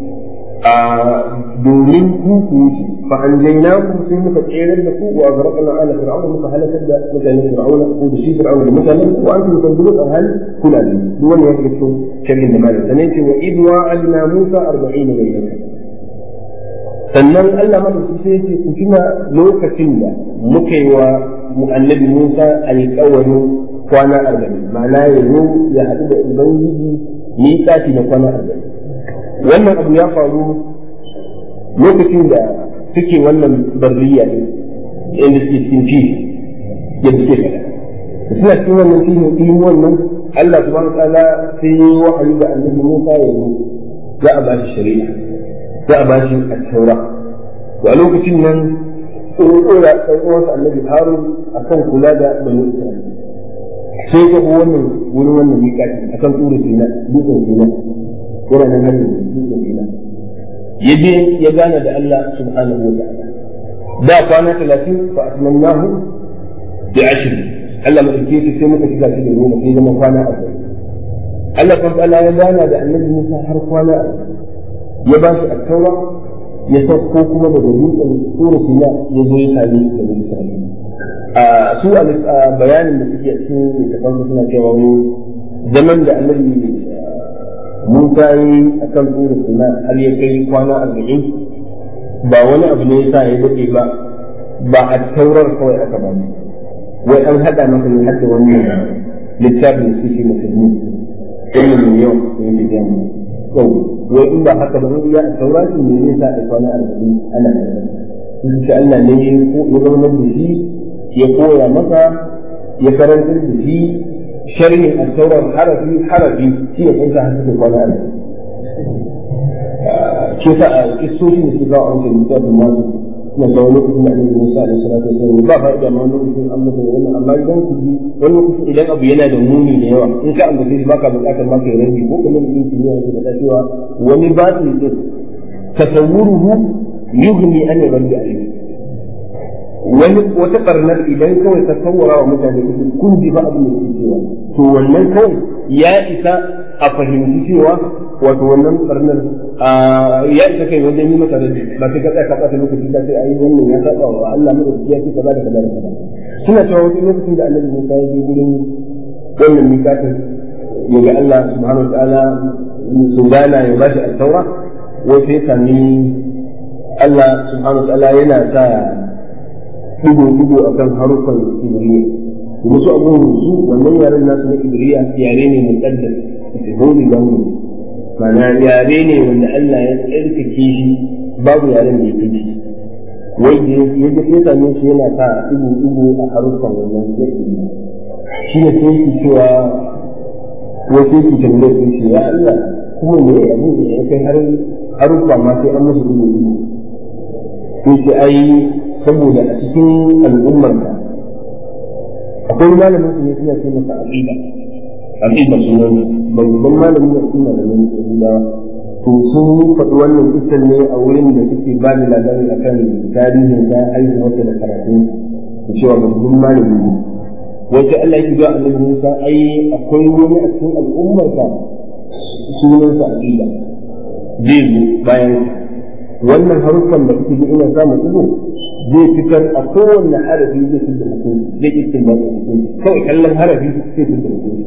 domin ku ku wuce fa an jaina ku sai muka tsere da ku wa zarqna ala fir'auna muka halakar da mutanen fir'auna ko da shi fir'auna da mutanen ku an tun tanzuru a hal kula ne duk wannan ya fito shirin da malaka sanan ce wa idh wa'adna musa 40 laylatan sannan Allah madauki sai ce ku tuna lokacin da muka yi wa annabi Musa alƙawarin kwana 40 ma'ana ya zo ya haɗu da ubangiji miƙati na kwana 40 wannan abu ya faru lokacin da suke wannan barriya ne inda suke cikin fi yadda suke faɗa suna cikin wannan fihin ilimin wannan Allah subhanahu wa ta'ala sai yi wahayi ga annabi Musa ya zo za a ba shi shari'a za a ba shi at-taura to a lokacin nan tsoro ya ɗan uwansa annabi Harun akan kula da bani Isra'ila sai ga wannan wurin wannan miƙati akan tsoro Sina dutsen Sina yana nan hanyar dutsen Sina ya je ya gana da Allah subhanahu wa ta'ala da kwana talatin fa atmamnahu bi ashr Allah madauke shi sai muka shiga shi da goma sai zama kwana arba'in Allah kan ta'ala ya gana da annabi Musa har kwana arba'in ya ba shi attaura ya sauko kuma daga dutsen tsoro sina ya zo ya sami da wani sami a su a bayanin da suke cikin littafan suna cewa wani zaman da annabi Musa yi a kan tsoro sina har ya kai kwana arba'in ba wani abu ne yasa ya daɗe ba ba a taurar kawai aka ba ne wai an haɗa masa ne har da wannan littafin da suke musulmi ilmi mai yawa da yake biya mu yau wai in ba haka ba in ya taura shi ne zai sa a kwana arba'in ana da shi Allah ne ya zama da shi ya koya masa ya karantar da shi sharhin al-taurar harafi harafi shi ne kansa har suke kwana arba'in shi sa a kistoshin da suka kawo an kai littafin masu suna kawo lokacin da annabi Musa alaihi salatu wasallam ba fa'ida ma lokacin an masa wannan amma idan ku ji wani lokacin idan abu yana da muni da yawa in ka ambace shi baka bukatar ma kai rabi ko kamar yin kimiyya ke faɗa cewa wani batil din tasawwuruhu yughni an rabbi alayhi wani wata barnar idan kawai ka sawwara wa mutane kuke kun ji ba abin da suke cewa to wannan kawai ya isa a fahimci cewa wato wannan barnar ya isa kai wajen yi masa rabi ba sai ka tsaya ka ɓata lokaci ka sai ayi wannan ya saba wa Allah madaukaki ya ce kaza da kaza da kaza suna cewa wani lokacin da Annabi Musa ya je gurin wannan mikatin ya ga Allah subhanahu wataala su gana ya bashi altaura wai sai sami Allah subhanahu wa ta'ala yana sa digo-digo akan harufan ibriya wasu abubuwan su wannan yaren nasu na ibriya yare ne muqaddas holy language ma'ana yare ne wanda Allah ya tsarkake shi babu yaren da yake shi wai da ya ga sai same shi yana sa digo-digo a harufan wannan yake shi ne sai yake cewa wai sai ki tambaye su ce ya Allah kuma me abu da ya kai har harufa ma sai an musu digo-digo sai ce ai saboda a cikin al'ummar ka akwai malamin su ne suna ce masa aqida aqida sunan babban malamin ne suna da nan aqida to sun faɗi wannan kisan ne a wurin da suke ba da labari akan tarihin da haihuwarsa da karatu da cewa babban malami ne wata Allah ya ga annabi Musa ai akwai wani a cikin al'ummar ka sunansa aqida zai zo bayan wannan haruffan da kuke ina samun ido zai fitar a kowanne harafi zai fitar da hukunci zai istin ba hukunci kawai kallon harafi zai fitar da hukunci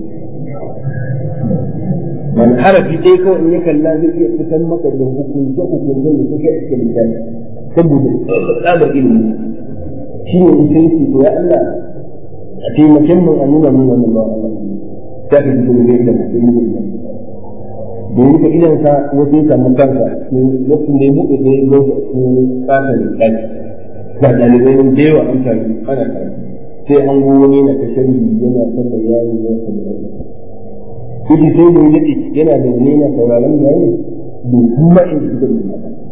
man harafi dai kawai in ya kalla zai iya fitar maka da hukunce hukuncen da suke a cikin littafi saboda tsabar ilimi shi ne in sai to ya Allah a taimakon mun a nuna mun wannan ba Allah ta fi fitar da yadda mutum ne domin ka idan ka wasu ya samu kanka lokacin da ya buɗe da ya zo da su ƙasar ɗaki ga ɗalibai da yawa an taru ana karatu sai an go wani na ta sharhi yana ta bayani ya ta bayani kuji sai da ya yana da wani yana sauraron bayani bai kuma inda suka yi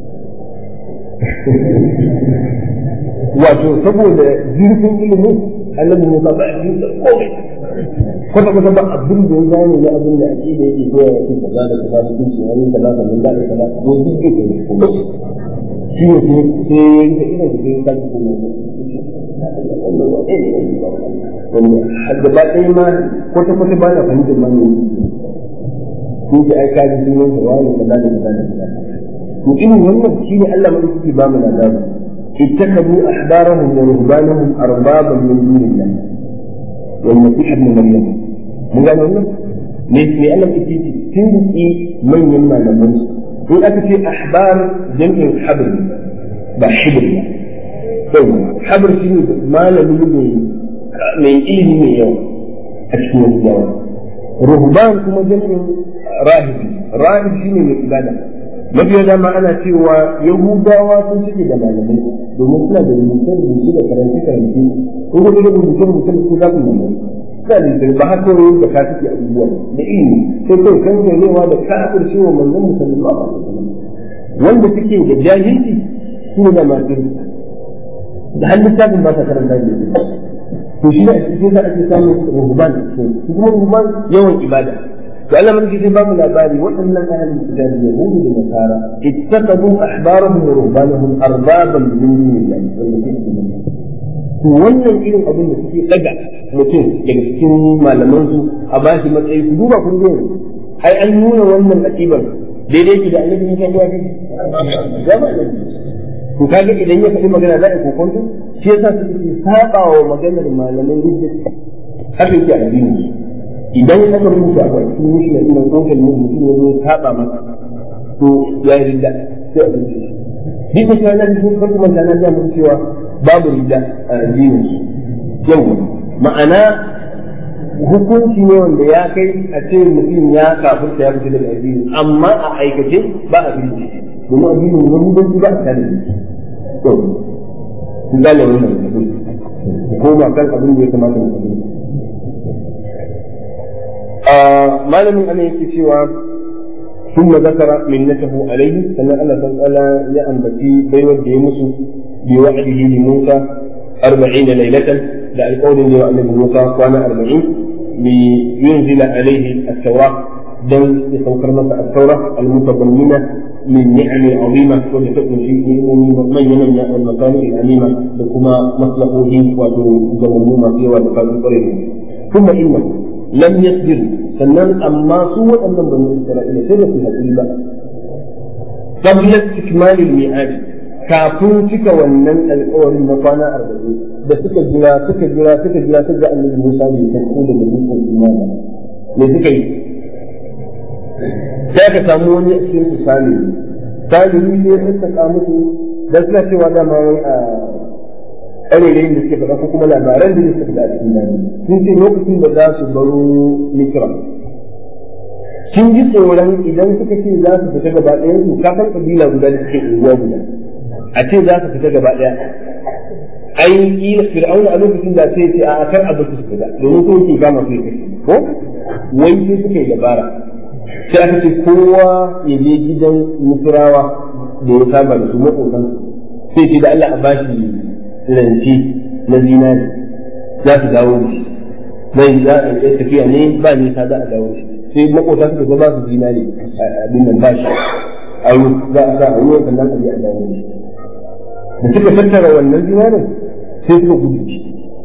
wato saboda zurfin ilimin annabi Musa ba a yi komai kwata kwata ba abin da ya gane na abin da ake da yake koya yake kaza da kaza mutunci wani kaza kaza da kaza ko duk da ke kuma shi ne sai ya yi ta ina da sai ta kuma wanda gaba ɗaya ma kwata kwata ba na fahimtar ma ne ko da ai kaji sunan sa wani kaza da kaza da kaza to irin wannan shine Allah mai yake ba mu labari اتخذوا احبارهم ورهبانهم اربابا من دون الله والمسيح ابن مريم mun gano wannan me me Allah ke ce tinki manyan malaman su in aka ce ahbar jam'in habr ba hibr ba habr shi ne malami ne mai ilimi mai yawa a cikin yawa ruhban kuma jam'in rahibi rahib shi ne mai ibada mafiya dama ana cewa yahudawa sun suke da malamai domin suna da rubuce-rubuce da karance-karance ko kuma da rubuce-rubuce da su za su malamai suna da ba haka ne da ka suke abubuwa da ilimi sai kai kan ganewa da kafir shi wa manzon musallallahu alaihi wasallam wanda suke da jahilci su da masu da har littafin ba ta karanta da to shi da shi za a ce samun ruhban su kuma ruhban yawan ibada to Allah mun ce babu labari waɗannan ahlul kitab yahudu da nasara ittaqadu ahbarahum wa ruhbanahum arbaban min dunillahi wal to wannan irin abin da suke daga mutum daga cikin malaman su a bashi matsayi ku duba kun ga ai an nuna wannan akibar daidai ki da annabi ne kai ya zama to kaga idan ya faɗi magana za a kokonto shi yasa suke saba wa maganar malaman hujja haka yake addini idan aka rubuta a cikin mushna ina kokal mu mutum ya zo saba masa to ya yi ridda sai a rubuta duk da cewa na da sun farko manta na mun cewa babu ridda a addinin yau ma'ana hukunci ne wanda ya kai a ce mutum ya kafirta ya fita daga addini amma a aikace ba a fili domin addinin wani banki ba a tare da shi to kun gane wannan ko ba kan abin da ya kamata mu fahimta malamin ana yake cewa ثم ذكر منته عليه أن الله تعالى يأنبتي بين الديمس بوعده لموسى أربعين ليلة لا القول لي وأن موسى كان أربعين لينزل عليه التوراة دل يتوكر مكة التوراة المتضمنة من نعم عظيمة ولتكن في من ينمى المكان الأميمة لكما مصلحه وتجمعهما فيه ولقاء ثم إنه لم يصبر sannan amma su waɗannan bani Isra'ila sai da su haƙuri ba qabla ikmalil mi'ad kafin cika wannan alƙawarin na kwana arba'in da suka jira suka jira suka jira suka ga annabi Musa bai san ko da dukkan imani me suka yi sai ka samu wani a cikin su salihu salihu sai ya saka musu dan suna cewa dama wai a ƙarerayin da suke faɗa ko kuma labaran da suke faɗa a cikin nan sun ce lokacin da za su baro Misra sun ji tsoron idan suka ce za su fita gaba ɗayan su kafin ƙabila guda da suke unguwa guda a ce za su fita gaba ɗaya ai kila fir'auna a lokacin da sai ce a kar a basu su fita domin so yake gama su ya ko wai sai suka yi dabara sai aka ce kowa ya je gidan musurawa da ya saba da su maƙotan sai ce da Allah a bashi rance na zinari za su dawo da shi zai za a yi tafiya ne ba nisa za a dawo da shi sai maƙota suka ga ba su zinari abin nan bashi a yi za a sa a yi sannan a je a dawo da shi da suka tattara wannan zinarin sai suka gudu shi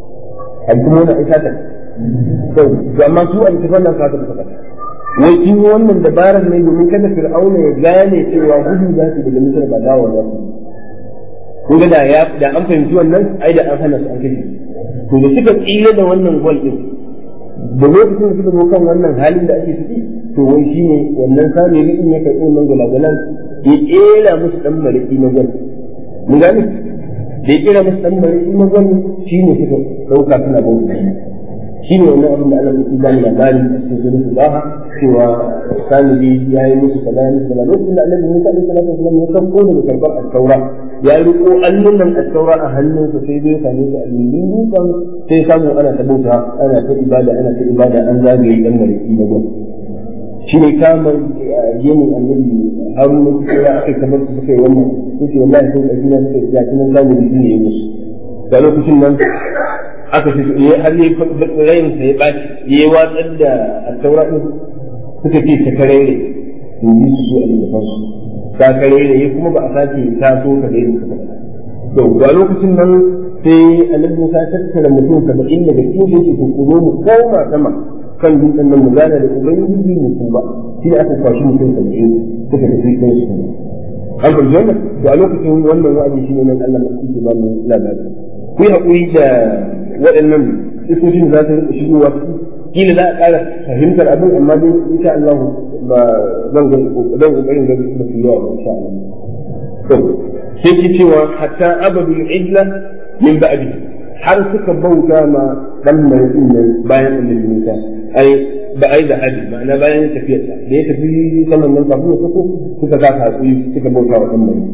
a kuma wani aika ta to amma su a littafin nan fata suka fata wai kin yi wannan dabarar ne domin kada fir'auna ya gane cewa gudu za su daga misar ba dawo za su kun ga da ya da an fahimci wannan ai da an hana su an kashe to da suka tsira da wannan gol din da lokacin da suka zo kan wannan halin da ake ciki to wai shine wannan sami in ya karɓi wannan gulagulan ya ƙera musu dan mariki na gol mun gane da ya ƙera musu dan mariki na gol shine suka ɗauka suna bauta shi ne wannan abin da Allah ya ba mu labari a cikin sunan Baha cewa Samiri ya yi musu kaza ya musu kaza lokacin da Annabi Musa alaihi salatu wasallam ya sauko daga karbar at-taura ya riko allunan at-taura a hannunsa sai dai same su a lindin dutsen sai samu ana ta bauta ana ta ibada ana ta ibada an zagaye dan mariki na gwamnati shi ne kamar yemin annabi haruna ya aka kamar su suka yi wannan suke wallahi sun ɗauki na suka yi gashi nan zamu yi ne musu da lokacin nan aka ce ya har yi rayin sa ya baci ya watsar da taura din suka ce ta karere in yi su a littafin su ta karere ya kuma ba a sake taso ka da suka to a lokacin nan sai annabi Musa ya tattara mutum saba'in daga cikin su yake kokoro mu koma sama kan dutsen nan mu gana da ubangiji mu tuba shi ne aka kwashi mutum saba'in suka tafi kan su an fahimci wannan to a lokacin wannan wa'azi shi ne nan Allah mai ke ba mu labari ku yi haƙuri da waɗannan isoshin za su rika shigowa kila za a ƙara fahimtar abin amma dai insha Allah ba zan ga zan kokarin ga su su yawa ba insha Allah to sai ki cewa hatta abadul ijla min ba'di har suka bauta ma dan mai nan bayan annabi Musa ai ba ai da hadi ma'ana bayan tafiyar da ya tafi saman nan kafin ya fito suka ga hakuri suka bauta wa dan mai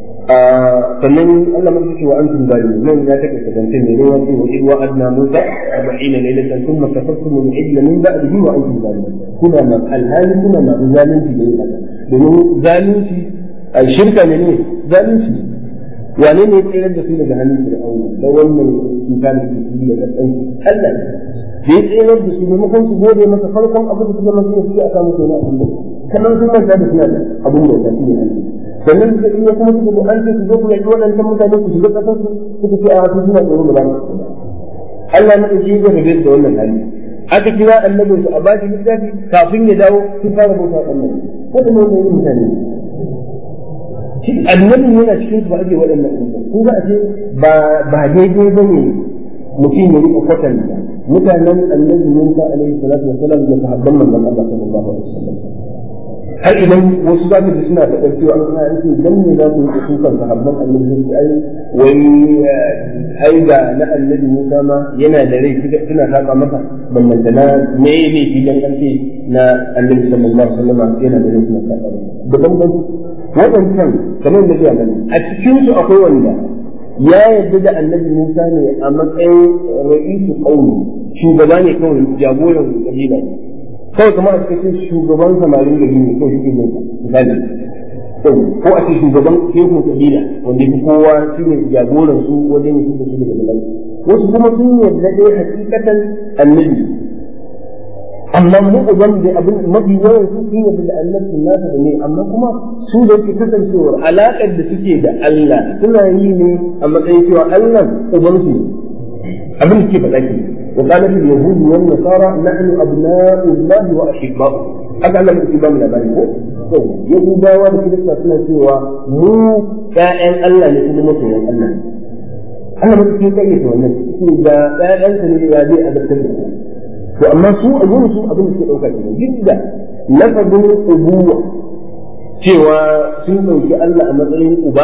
sannan Allah mai ce wa antum zalimun nan ya take kadance ne ne wace wa idwa adna musa 40 laylatan thumma kafartum min ijla min ba'dihi wa antum zalimun kuna ma alhali kuna ma zalunci da yin haka domin zalunci a shirka ne ne zalunci wane ne tsirar da su daga hannun fir'auna da wannan cuta da ke ciki da kasance Allah ne da ya tsirar da su maimakon su gode masa farkon abin da su zama su ne a samu kenan abin da kamar sun manta da suna da abin da ya shi ne Allah sannan suka iya kuma suka zo an ce su zo ku yaƙi waɗancan mutane ku shiga ƙasar su suka ce a su suna tsoro ba za su Allah na ɗauki ya rabe da wannan hali aka kira annabin su a ba shi littafi kafin ya dawo sun fara bauta annabi waɗannan wani mutane annabin yana cikin su ba ake waɗannan abubuwan kun ga ashe ba ba daidai ba ne mutum ya riƙa kwatanta mutanen annabi Musa alaihi salatu wasalam da sahabban manzon Allah sallallahu alaihi wasallam har idan wasu za su ji suna faɗar cewa an kana yake dan ne za ku yi kukan sahabban annabi sun ai wai ai ga na annabi Musa ma yana da rai suna saba masa ballanta na me ne filan ƙarfe na annabi sallallahu alaihi wasallam yana da rai suna saba masa da bambanci waɗancan kamar da ya mana a cikin su akwai wanda ya yarda da annabi Musa ne a matsayin ra'isu qaumi shugaba ne kawai jagoran kabila ne kawai kamar a cikin shugaban samarin gari ne kawai shi ne misali ko a cikin shugaban shehun kabila wanda fi kowa shi ne jagoran su wajen yin da su daga bala'i wasu kuma sun yarda dai hakikatan annabi amma mu uban da abin mafi yawan su sun yarda da annabin nasa da ne amma kuma su da yake kasancewar alaƙar da suke da Allah suna yi ne a matsayin cewa Allah ubansu abin da ke faɗa ke وقالت اليهود والنصارى نحن أبناء الله وأحباؤه هذا لم يكن من ذلك يهودا وكذا suna cewa mu ƴaƴan Allah ne kuma masoyan Allah Allah mutum ke kai ta wannan su da ƴaƴansa ne ya zai azabtar da to amma su a gurin su abin da suke ɗauka kenan duk da lafazin ubuwa cewa sun ɗauki Allah a matsayin uba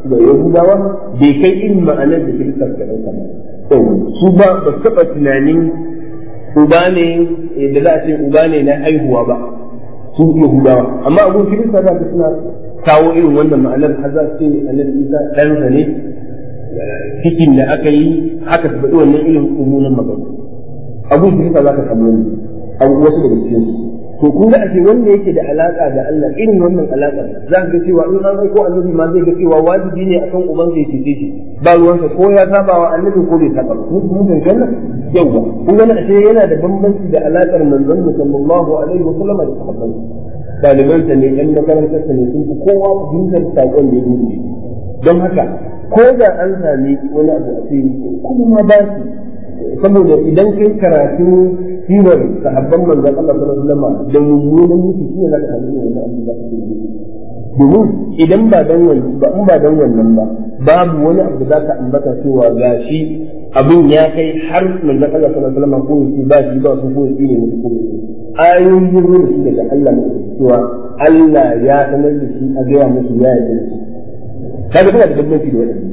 da yahudawa bai kai irin ma'anar da kirista suka ɗauka ba su ba ba su taɓa tunanin uba ne da za a ce uba ne na haihuwa ba su yahudawa amma abun kirista za ka suna kawo irin wannan ma'anar har za su ce annabi isa ɗansa ne cikin da aka yi haka su faɗi wannan irin umunan magana abun kirista za ka samu wani abu wasu daga cikin su to kun ga ake wanda yake da alaka da Allah irin wannan alaka za ka ga cewa in an aiko annabi ma zai ga cewa wajibi ne akan uban zai cece shi ba ruwansa ko ya saba wa annabi ko bai saba mun mun kan janna yawa kun ga ashe yana da bambanci da alakar manzon sallallahu alaihi wa sallam da sahabbai daliban ta ne yan makarantar ta ne sun fi kowa fahimtar sakon da ya dubi don haka ko da an sami wani abu a ce kuma ma ba su saboda idan kai karatu sirar sahabban manzon Allah sallallahu alaihi wasallam da mummunan mutu shi ne zaka samu wannan abin da kake yi domin idan ba dan wannan ba in ba dan wannan ba babu wani abu da zaka ambata cewa gashi abin ya kai har manzon Allah sallallahu alaihi wasallam ko yace ba shi ba su ko yace ne musu ko ayoyin ruwa da daga Allah ne cewa Allah ya sanar da shi a gaya musu ya yi shi kaga kana da bambanci da wannan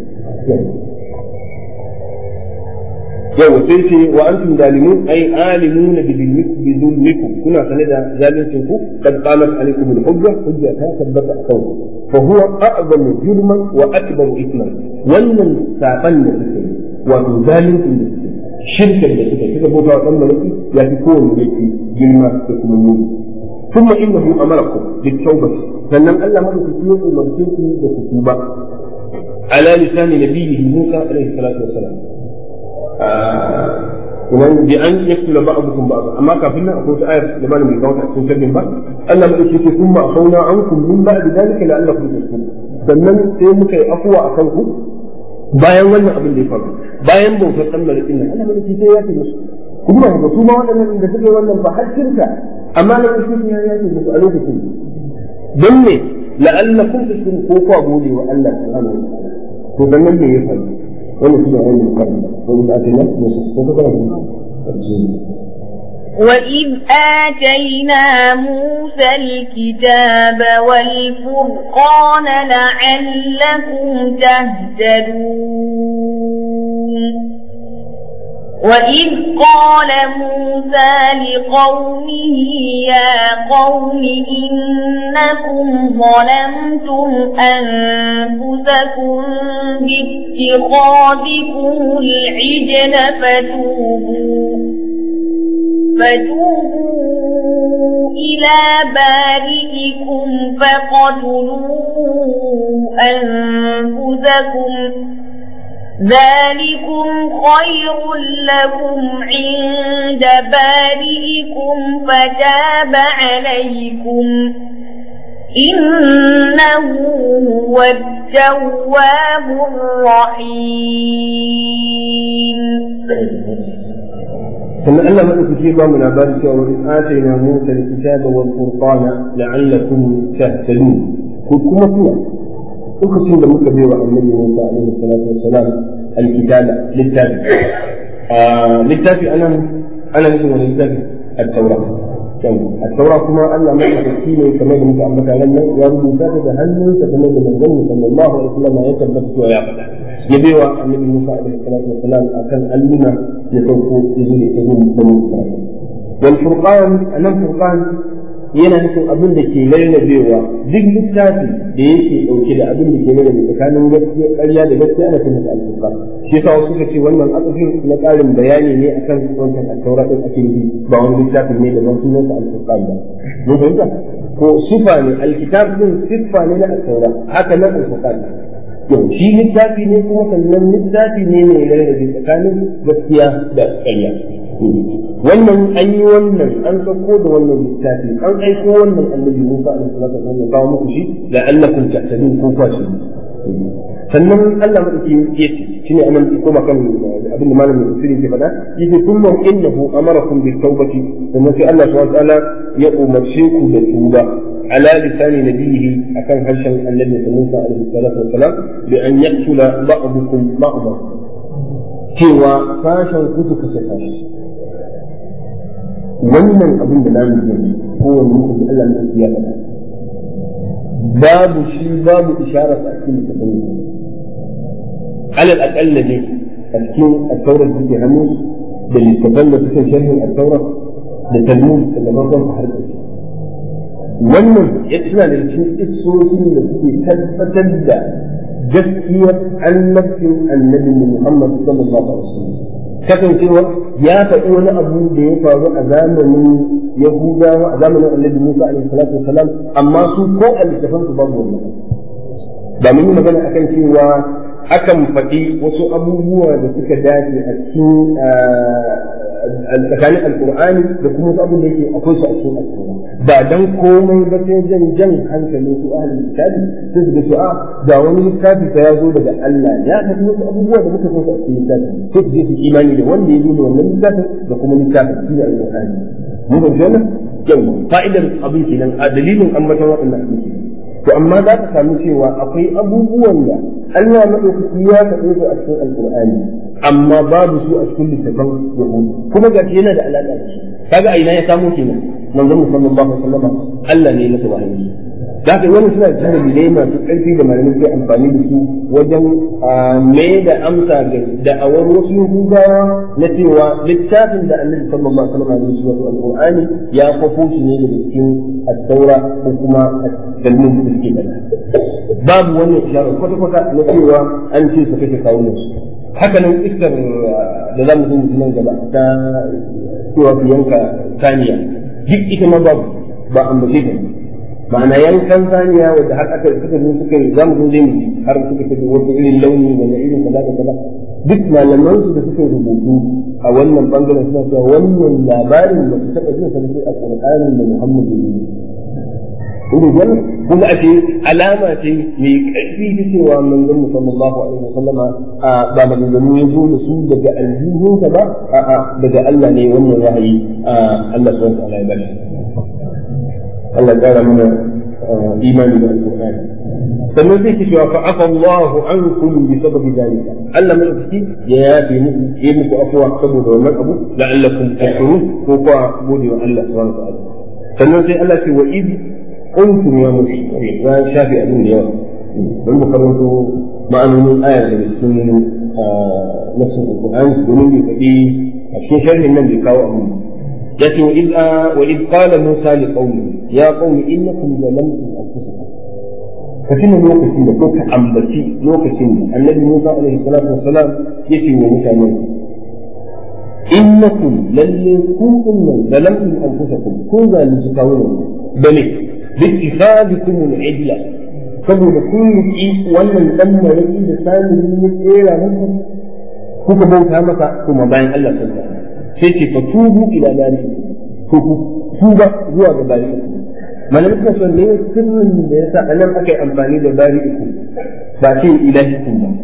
yau sai ce wa antum zalimun ay alimuna bi zulmikum kuna sane da zalincin ku kad qamat alaikum al-hujja hujja ta tabbata akan ku fa huwa a'zamu jurman wa akbaru ithman wannan saban da suke wato zalincin da suke shirkar da suke suka bauta wa dan malaki ya fi kowanne laifi girma da kuma muni ثم إنه أمركم بالتوبة sannan Allah madaukaki ya umarce ku da ku tuba ala lisani nabiyhi Musa alaihi salatu wassalam kuma bi an yaktula ba'dukum ba'd amma kafin nan akwai ayar da malamin kawo ta cikin sirrin ba Allah madaukaki ce kuma afauna ankum min ba'di dalika la'allakum tashkurun sannan sai muka yi afuwa akan ku bayan wannan abin da ya faru bayan bautar dan malakin nan Allah madaukaki sai ya ce musu kuma ba su ma waɗannan da suke wannan ba har shirka amma na wasu ya ya ce musu a lokacin don ne la'allakum tashkurun ko ku gode wa Allah subhanahu wa ta'ala to dan nan ne ya faru wannan shi ne wannan karni wanda ake nan ne su ko ka وإذ آتينا موسى الكتاب والفرقان لعلكم تهتدون وإذ قال موسى لقومه يا قوم إنكم ظلمتم أنفسكم باتخاذكم العجل فتوبوا فتوبوا إلى بارئكم فقتلوا أنفسكم ذلكم خير لكم عند بارئكم فتاب عليكم إنه هو التواب الرحيم ثم أن ملك في من عبادك وإذ آتينا موسى الكتاب والفرقان لعلكم تهتدون كلكم فيها lokacin da muka bai wa annabi Musa alaihi salatu wassalam alkitaba littafi littafi anan ana nufin wani littafi at-taura at-taura kuma Allah mai tsaki ne kamar da muka ambata nan ya rubuta ta da hannunsa kamar da manzon sallallahu alaihi wasallam ya tabbata cewa ya faɗa ya bai wa annabi Musa alaihi salatu wassalam akan alluna ya sauko ya zo da ita zuwa banu Isra'il wal furqan anan furqan yana nufin abin da ke lallabewa duk littafi da yake dauke da abin da ke lallabe tsakanin gaskiya ƙarya da gaskiya ana cin alfuqa shi yasa wasu suka ce wannan asafin na ƙarin bayani ne akan wancan at-taura din ake nufi ba wani littafin ne da ban sunan sa alfuqa ba mun fahimta ko sifa ne alkitab din sifa ne na at-taura haka nan alfuqa to shi littafi ne kuma sannan littafi ne mai lallabe tsakanin gaskiya da ƙarya wannan an yi wannan an sauko da wannan littafi an aiko wannan annabi Musa alaihi salatu wasallam kawo muku shi la'allakum tahtadun ko kwashi sannan Allah madauki yake shine anan koma kan abin da malamin tafsiri ke faɗa yace thumma innahu amarakum bit tawbati sannan sai Allah subhanahu wa ta'ala ya umarce ku da tuba على لسان نبيه أكان هرشا النبي موسى عليه الصلاة والسلام بأن يقتل بعضكم بعضا cewa sashen kutu kashe sashi wannan abin da namu yanzu kowane mutum da Allah mutum ya faɗa babu shi babu isharar a cikin littafin alal aqalla ne a cikin at-taurat da ke hannu da littafan da suke sharhin at-taurat da talmud da farkon har ƙarshe wannan ya tuna da cikin isoshin da suke tabbatar da gaskiyar annabcin annabi Muhammad sallallahu alaihi wasallam kasancewa ya faɗi wani abu da ya faru a zamanin Yahudawa a zamanin annabi Musa alaihi salatu wasalam amma su ko a littafan su babu wannan ba mun yi magana akan cewa akan faɗi wasu abubuwa da suka dace a cikin tsakanin alkur'ani da kuma wasu abu da yake akwai su a cikin alkur'ani ba dan komai ba sai jan jan hankalin su ahlul kitabi sai su ga su a ga wani littafi fa ya zo daga Allah ya faɗi wasu abubuwa da muka san su a cikin littafi sai su je su imani da wanda ya zo da wannan littafin da kuma littafin shi ne alkur'ani mun ga wannan yau fa'idar abin kenan a dalilin ambaton waɗannan abin kenan to amma za ka samu cewa akwai abubuwan da Allah maɗaukaki ya faɗe su a cikin alkur'ani amma babu su a cikin littafin yahudu kuma ga yana da alaƙa da shi kaga a ina ya samu kenan manzon mu sallallahu alaihi wasallam Allah ne ya masa wahayi da ka wani suna da dalilai masu ƙarfi da malamai ke amfani da su wajen mai da amsa ga da'awar wasu yahudawa na cewa littafin da annabi sallallahu alaihi wasallam ya shi wato alqur'ani ya kwafo shi ne daga cikin at-taura ko kuma at-talmud da suke faɗa babu wannan isharar kwata-kwata na cewa an ce su kake kawo su haka nan iskar da za mu zo nan gaba ta cewa ku yanka saniya duk ita ma babu ba ambace ta ma'ana yankan saniya wanda har aka suka zo suka yi za mu zo zai mu har suka tafi wata irin launi wanda irin kaza da kaza duk malaman su da suka rubutu a wannan bangaren suna cewa wannan labarin ba su taɓa jin sa a Qur'anin da Muhammad ya yi Kuma wannan kuma a ce alama ce mai ƙarfi ta cewa manzon mu sallallahu alaihi wasallam ba maganganu ya zo da su daga aljihunsa ba a'a daga Allah ne wannan wahayi Allah subhanahu wa ta'ala ya bashi Allah ƙara mana imani da alƙur'ani sannan zai ce cewa fa'afa Allahu ankum bi sababi dalika Allah madaukaki ya yafe muku ya muku afwa saboda wannan abu la'allakum tashkurun ko kuwa gode wa Allah subhanahu wa ta'ala sannan sai Allah ce wa id kuntum ya mushrikin ya shafi abin da yawa don mu karanto ma'anonin ayar da cikin nafsin alƙur'ani domin bai faɗi a cikin sharhin nan bai kawo abin لكن وإذ, آه وإذ قال موسى لقومه يا قوم إنكم ظلمتم أنفسكم فكنا لوكسين لوك أمبتي لوكسين النبي موسى عليه الصلاة والسلام يتي وموسى موسى إنكم للي كنتم ظلمتم أنفسكم كن ذلك تقولون بل باتخاذكم العدلة saboda kun riƙi wannan ɗan maraƙi da samun ya tsera muku kuka bauta masa kuma bayan Allah sallallahu alaihi sai ce fa tubu ila bari ko ku tuba zuwa ga bari malamin suna son ne sirrin da yasa anan aka yi amfani da bari uku ba ce ilahikum ba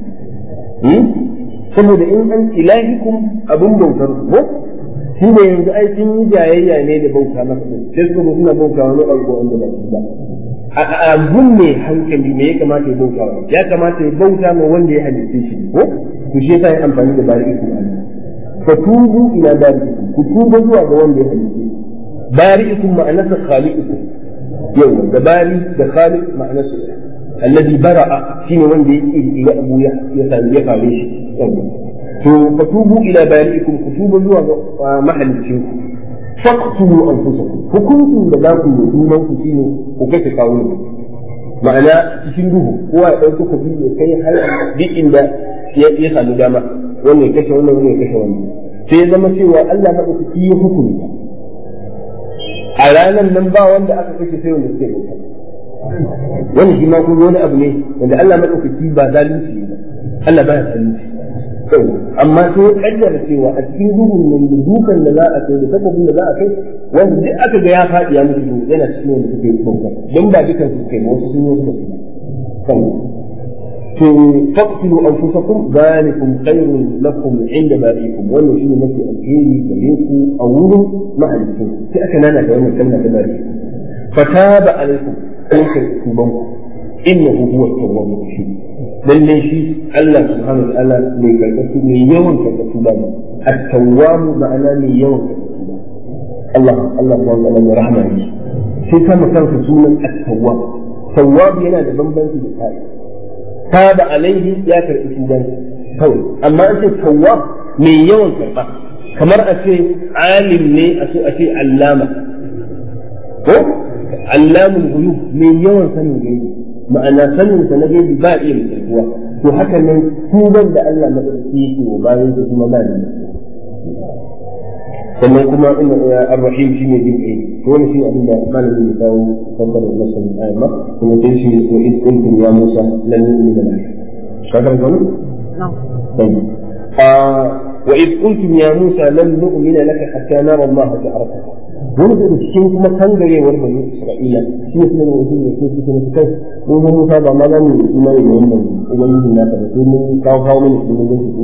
saboda in an ilahikum abin bautar ko shi ne yanzu ai sun yi jayayya ne da bauta masa sai suka zo suna bauta wani abu wanda ba shi ba a gun mai hankali me ya kamata ya bauta wa ya kamata ya bauta ma wanda ya halitta shi ko to shi yasa ya amfani da bari uku a fatubu ila bari'ikum ku tuba zuwa ga wanda ya halice bari'ikum ma'anarsa khaliqukum yau da bari da khaliq ma'anarsa alladhi bara'a shine wanda ya ila abu ya ya sami ya kare shi to fatubu ila bari'ikum ku tuba zuwa ga mahalicin ku faqtulu anfusakum hukuncin da za ku yi junan ku shine ku kace kawo ma'ana cikin duhu kowa ya ɗauki kuɗi ya kai har duk inda ya sami dama wannan ya kashe wannan wannan ya kashe wannan sai ya zama cewa Allah maɗaukaki ya hukunta a ranar nan ba wanda aka kashe sai wanda suke bauta wannan shi ma kuma wani abu ne wanda Allah maɗaukaki ba zalunci ba Allah ba ya zalunci amma sai ya kaddara cewa a cikin duhun nan da dukan da za a kai da takobin da za a kai wanda duk aka ga ya faɗi ya mutu yana cikin wanda suke bauta don ba dukan su kai wasu sun yi wasu ba فاقتلوا انفسكم ذلكم خير لكم عند بارئكم wannan shine mafi alheri gare ku a wurin mahalicin sai aka nana da wannan kalma ta bari fataba alaikum sai ka tuban ku innahu huwa at-tawwabur rahim lalle shi Allah subhanahu wa ta'ala mai karkatu mai yawan karkatu ba at-tawwab ma'ana mai yawan karkatu Allah Allah subhanahu wa ta'ala mai rahama ne sai ka kanka sunan at-tawwab tawwab yana da bambanci da tsari تاب عليه يا كرئتوبان kawai amma an ce tawwab mai yawan karɓa kamar a ce alim ne a so a ce allama ko allamul ghuyub mai yawan sanin gaibi ma'ana sanin sa na gaibi ba iya mutuwa to haka nan tuban da Allah madaukaki yake wa bayan da kuma ba da sannan kuma inna ar-rahim shine jin kai to wannan shine abin da malamin ya kawo fassarar nasan ayat kuma sai shi wa id kuntum ya Musa lan nu'mina lak kaga wannan طيب آه وإذ قلتم يا موسى لن نؤمن لك حتى نرى الله جهرة wani da cikin kuma kangarewar bani Isra'ila shi ne kuma wasu da ke cikin su kai mun ga Musa ba ma za mu yi imani da wannan ubangiji naka da sai mun kawo kawo mana shi mun ga shi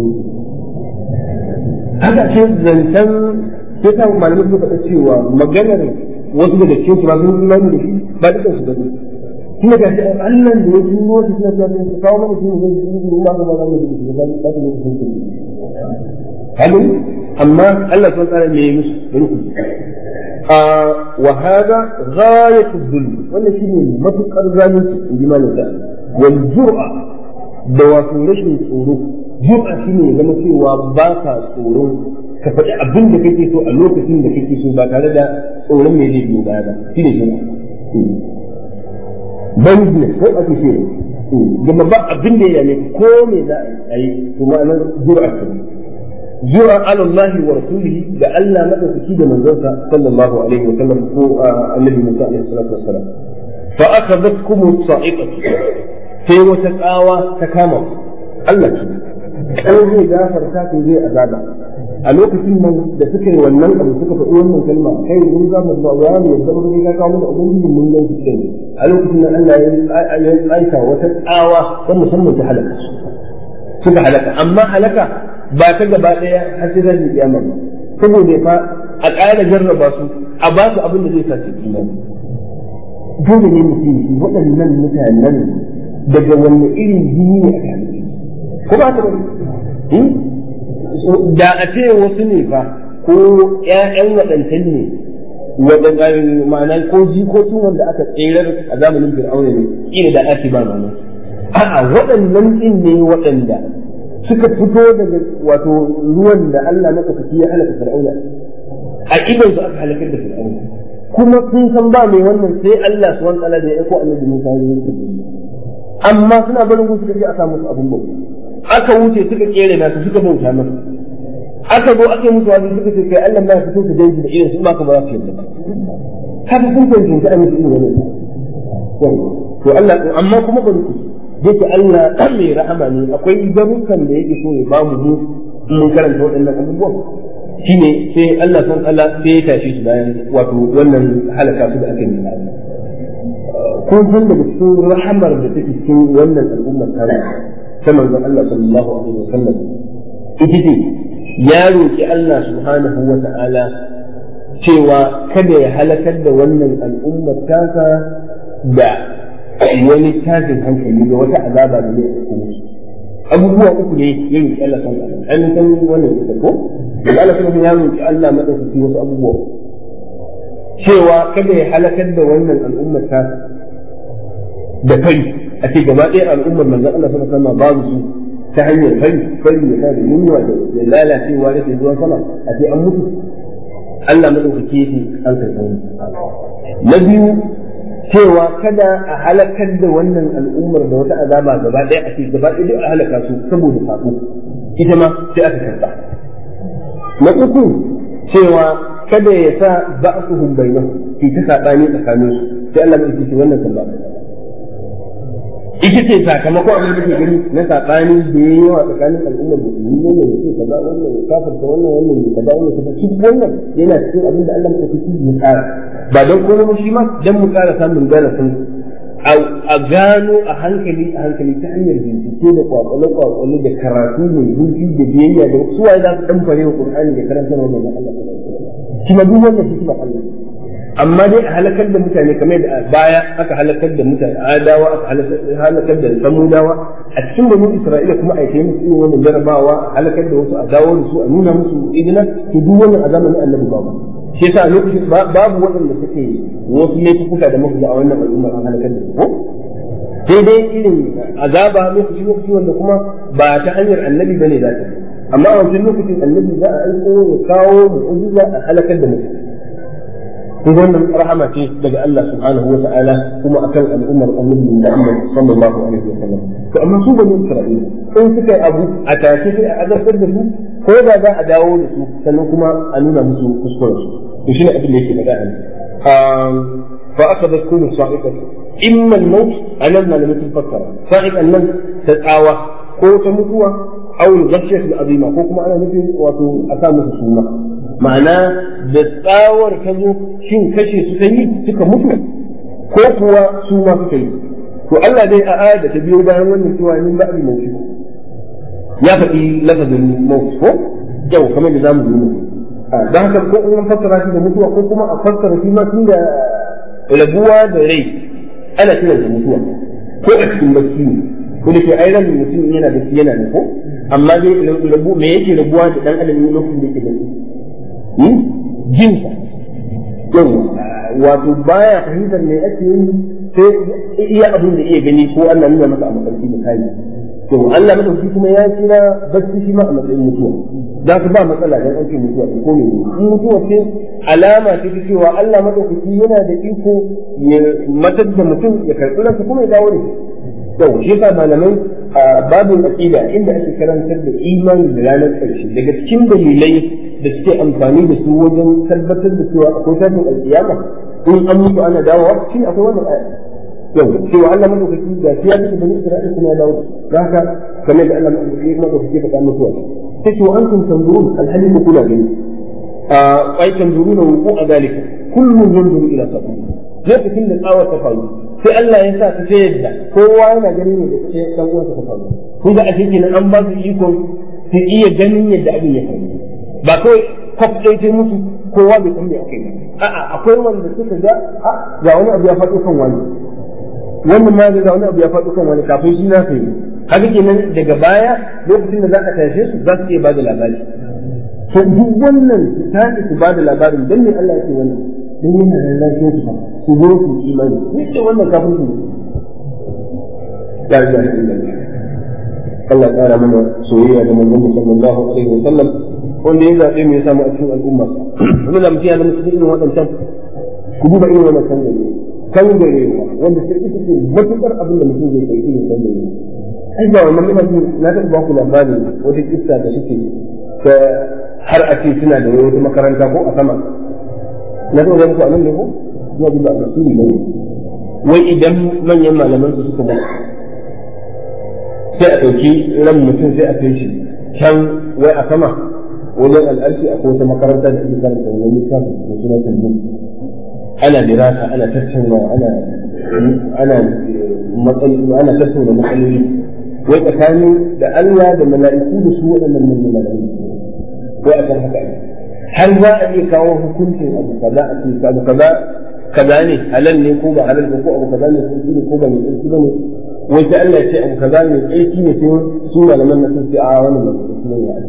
haka ce zancen sai ta malamai suka faɗa cewa maganar wasu daga cikin su ba sun imani da shi ba dukkan su bane kuma ga shi Allah da ya turo shi suna cewa su kawo mana shi mun ga shi mun ma ga ma za mu yi shi ba ba su ne su halin amma Allah subhanahu wa ta'ala me musu ruku وهذا غاية الذل ولا شيء ما تقر ذلك بما نزال والجرأة دوافع رشن tsoro jur'a shine zama cewa ba ka tsoro ka faɗi abin da kake so a lokacin da kake so ba tare da tsoron me zai biyo baya ba shine jur'a business ko ake ce gama ba abin da ya ne ko me za a yi to ma'anar jur'a ce جرى على الله ورسوله لئلا مدى كيد من ذلك صلى الله عليه وسلم هو النبي موسى عليه الصلاه والسلام فاخذتكم الصاعقه في وتقاوى تكامل الله kan zai gafarta ku zai azaba a lokacin nan da suka yi wannan abu suka faɗi wannan kalma kai mun za mu ba ya mu yadda mun ga kawo mana ubangiji mun ga shi kai a lokacin nan Allah ya aika wata tsawa ta musamman ta halaka suka halaka amma halaka ba ta gaba ɗaya har sai zai kiyama ba saboda fa a ƙara jarraba su a ba su abin da zai sa su imani dole ne mutum waɗannan mutanen daga wanne irin jini ne aka halitta ko ba ta bari da a ce wasu ne fa ko ƴaƴan waɗancan ne waɗanda ma'ana ko jikokin wanda aka tserar a zamanin fir'auna ne ina da ake ba mamaki a'a waɗannan ɗin ne waɗanda suka fito daga wato ruwan da Allah maka fiki ya halaka fir'auna a idan su aka halakar da fir'auna kuma sun san ba mai wannan sai Allah subhanahu wa ta'ala da ya aiko annabi Musa ya yi amma suna barin gusu kaje a samu su abun bauta aka wuce suka kere nasu suka bauta masa aka zo aka yi musu wani suka ce kai Allah ma ya fito su dangi da irin su ba ka ba za su yarda haka sun tantance a musu irin wannan to Allah amma kuma bari ku yake Allah mai rahama ne akwai garukan da yake so ya ba mu mu mun karanta waɗannan abubuwan shine sai Allah san Allah sai ya tashi su bayan wato wannan halaka su da aka yi kun san daga cikin rahamar da take cikin wannan al'ummar tare ta manzon Allah sallallahu alaihi wasallam ita ce ya roki Allah subhanahu wa ta'ala cewa kada ya halakar da wannan al'ummar tasa da wani tashin hankali da wata azaba da zai ɗauko musu abubuwa uku ne ya roƙi Allah san Allah an san wannan ita ko da Allah san ya roƙi Allah madaukaki wasu abubuwa cewa kada ya halakar da wannan al'ummar ta da kai a ce gaba ɗaya al'ummar manzon Allah sallallahu alaihi wasallam babu su ta hanyar fari fari ya da yunwa da lalacewa da zuwa sama a ce an mutu Allah madaukaki yake an karɓi na biyu cewa kada a halakar da wannan al'ummar da wata azaba gaba ɗaya a ce gaba ɗaya duk a halaka su saboda saƙo ita ma sai aka karɓa na uku cewa kada ya sa ba'suhum bainahum ki ta saɓani tsakanin su sai Allah mai ce wannan kan ba ita ce sakamakon abin da ke gani na saɓani da ya yawa tsakanin al'ummar da su wannan ya ce kaza wannan ya kafarta wannan wannan ya kaza wannan kaza shi wannan yana cikin abin da Allah mai ya tsara ba don kuma shi ma don mu ƙara samun darasin a gano a hankali a hankali ta hanyar bincike da kwakwale kwakwale da karatu mai zurfi da biyayya da suwa za su dan fare wa Qur'ani da karanta wa manzon Allah shi ma duk wannan shi Allah amma dai a halakar da mutane kamar da baya aka halakar da mutane adawa aka halakar da samudawa a cikin banu Isra'ila kuma a yi musu irin wannan jarabawa a halakar da wasu a dawo da su a nuna musu idina to duk wannan a zamanin annabi babu shi yasa lokacin babu waɗanda suke wasu laifuka da muka a wannan al'ummar an halakar da su ko sai dai irin azaba lokaci lokaci wanda kuma ba ta hanyar annabi bane za ta amma a wancan lokacin annabi za a aiko ya kawo mu'jiza a halakar da mutum kun wannan rahama ce daga Allah subhanahu wa ta'ala kuma akan al'ummar annabi Muhammad sallallahu alaihi wa sallam to amma su bani Isra'ila in suka yi abu a tashi sai a azabtar da su ko da za a dawo da su sannan kuma a nuna musu kuskuren su to shine abin da yake faɗa a nan fa aka bar kullu sa'iqatu imma al-maut anan na mutum fassara sa'iqan nan ta tsawa ko ta mutuwa aw al-ghashiyat al-azima ko kuma ana nufin wato a sa musu suna ma'ana da tsawar ta zo shin kashe su ta yi suka mutu ko kuwa su ma suka yi to Allah dai a aya da ta biyo bayan wannan cewa min ba'di mauti ya faɗi lafazin maut ko yau kamar da zamu yi don haka ko in fassara shi da mutuwa ko kuma a fassara shi ma tun da rabuwa da rai ana kiran da mutuwa ko a cikin bacci ne ko da ke ai ran mutum yana da yana da ko amma dai rabu me yake rabuwa da dan adam lokacin da yake bacci jinsa yau wato baya fahimtar me ake yi sai iya abin da iya gani ko Allah nuna masa a mafarki da kai to Allah madauki kuma ya kira bacci shi ma a matsayin mutuwa za ka ba matsala dan an ce mutuwa ko ne in mutuwa ce alama ce ta cewa Allah madaukaki yana da iko ya matar da mutum ya karɓi ransa kuma ya dawo da shi to shi yasa malamai a babin aqida inda ake karantar da imani da ranar ƙarshe daga cikin dalilai da suke amfani da su wajen tabbatar da cewa akwai tashin alƙiyama in an mutu ana dawowa shi akwai wannan aya yau cewa Allah madaukaki da shi ya bisa bani Isra'ila kuma ya dawo da haka kamar da Allah madaukaki faɗa mutuwa sai to antum tanzurun alhali ku kula gani a ai tanzuruna wuqu a zalika kullun yanzuru ila sabili lokacin da tsawar ta faru sai Allah ya sa ta ta yadda kowa yana ganin ne da ce dan uwansa ta faru kun ga a cikin an ba su ikon su iya ganin yadda abin ya faru ba kawai kwaf ɗaya ta mutu kowa bai san me aka yi a'a akwai wanda suka ga ga wani abu ya faɗo kan wani wannan ma ga wani abu ya faɗo kan wani kafin shi na sai haka kenan daga baya lokacin da za a tashe su za su iya bada labari to duk wannan su tashi su bada labarin dan me Allah yake wannan dan yana da lafiyar su su zo su imani ne wannan kafin su ya ga Allah ya kara mana soyayya da manzon sallallahu alaihi wa sallam wanda ya zaɓe mu ya samu a cikin al'umma kuma da mutum ya zama cikin irin waɗancan ku duba irin wannan kan gare kan gare wanda sai ita ce matuƙar abin da mutum zai kai irin kan gare ai ba wannan ina ji na taɓa ba ku labarin wata kissa da suke ta har a ce suna da wata makaranta ko a sama na taɓa ga muku a nan ne ko ina ji ba a tasiri ba ne wai idan manyan malaman su suka ba sai a ɗauki ran mutum sai a kai shi can wai a sama wajen al'arshi akwai wata makaranta da ake karanta wani littafi da suna tanzim ana dirasa ana tattauna ana ana matsayi ana tattauna matsaloli wai tsakanin da Allah da mala'iku da su waɗannan manyan mala'iku wai akan haka ne har za a iya kawo hukuncin abu kaza a ce abu kaza kaza ne halal ne ko ba halal ba ko abu kaza ne sun ne ko ba mai tsarki ba ne wai sai Allah ya ce abu kaza mai tsarki ne sai su malaman na sun ce a wannan mai tsarki ne ya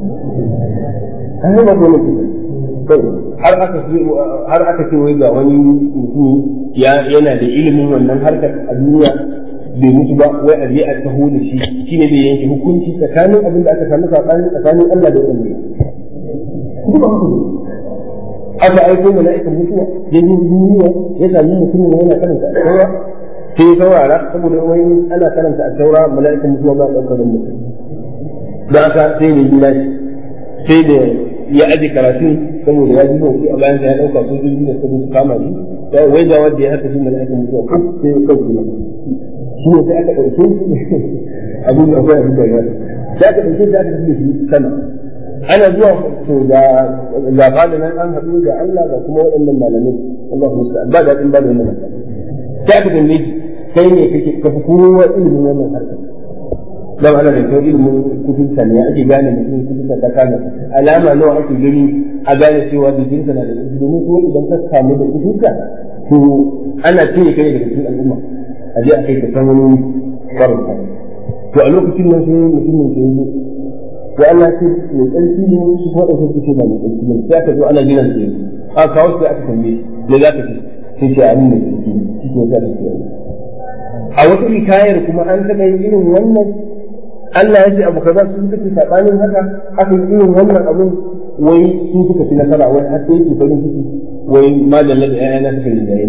an yi ba ko har aka har aka ce wai ga wani mutum yana da ilimin wannan harkar a duniya bai mutu ba wai a je a taho da shi shine bai yanke hukunci tsakanin abin da aka samu tsakanin tsakanin Allah da wanda kuma haka aka aiko mala'ikan mutuwa ya zo duniya ya sami mutum ne yana karanta a taura sai ya saurara saboda wani ana karanta a taura mala'ikan mutuwa ba ɗaukar mutum da aka sai ne gina sai da ya aje karatu saboda ya ji motsi a bayan ya ɗauka sojoji da su kama shi wai ga wanda ya haka shi mala'ikan mutuwa ko sai ya kauce masa shi ne sai aka ɗauke abin da akwai abin da ya sai aka ɗauke shi aka tafi shi sama ana zuwa to da ga fada nan an haɗu da Allah da kuma waɗannan malamai Allahu musta'an ba daɗin ba da wannan sai aka tambaye shi kai ne kake ka fi kowa ilimin wannan harkar dan ana da kyau ilimin kutubta ne ake gane mutum kutubta ta kana alama nawa ake gani a gane cewa jikinsa na da ƙarfi domin ko idan ka samu da kutubta to ana cire kai daga cikin al'umma a je a kai ka san wani farauta to a lokacin nan sai mutumin ke yi to Allah ce mai tsarki ne su ko da su ce ba mai tsarki ne sai aka zo ana gidan sai a kawo sai aka tambaye me za ka ce sai ce amin mai tsarki ne shi ke sa ta ce a wata hikayar kuma an taɓa yin irin wannan Allah ya ce abu kaza su suka ce sabanin haka aka yi irin wannan abun wai su suka fi nasara wai har sai yake farin ciki wai madalla da ƴaƴana suka rinjaye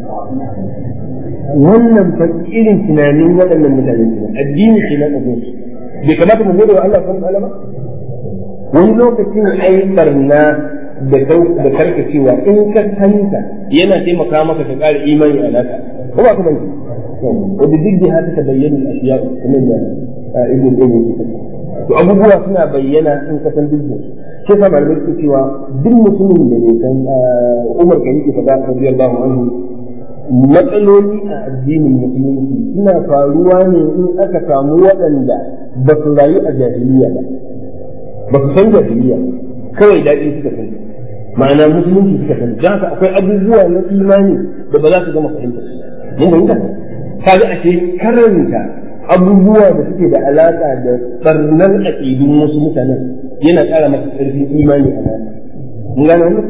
wannan fa irin tunanin waɗannan mutane ne addini ke nan abin bai kamata mu gode wa Allah subhanahu wa ta'ala ba wani lokacin ai barna da da karkacewa in ka santa yana taimaka maka ka ƙara imani a naka ko ba ka bane wanda duk da haka ta bayyana ashiya kamar da ibn qayyim yake to abubuwa suna bayyana in ka san duk shi sa malamai suke cewa duk mutumin da ne san Umar kan yake faɗa radiyallahu anhu matsaloli a addinin musulunci suna faruwa ne in aka samu waɗanda ba su rayu a jahiliya ba ba su san jahiliya kawai daɗi suka sani ma'ana musulunci suka sani don haka akwai abubuwa na imani da ba za su gama fahimta mun fahimta kaga ashe karanta abubuwa da suke da alaƙa da barnar aƙidun wasu mutanen yana ƙara masa ƙarfin imani a nan mun gane wannan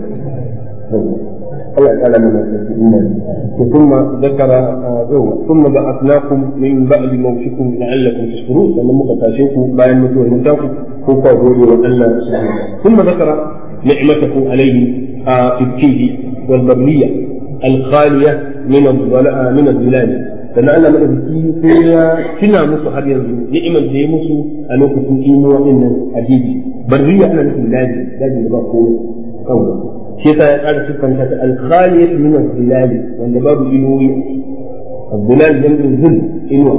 الله تعالى من الإيمان ثم ذكر ثم بعثناكم من بعد موتكم لعلكم تشكرون لما مقتاشيكم باين متوى المتاكم هو قولوا وألا ثم ذكر نعمته عليه في الكيد والبرية الخالية من من الظلال sannan Allah madaukaki sai ya tuna musu har yanzu ni'imar da ya musu a lokacin imuwa din nan hadisi barriya ana nufin daji daji da ba komai kawai shi yasa ya ƙara siffanta ta alkhaliyat min al-zilali wanda babu inuwi al-zilal jam'in zil inuwa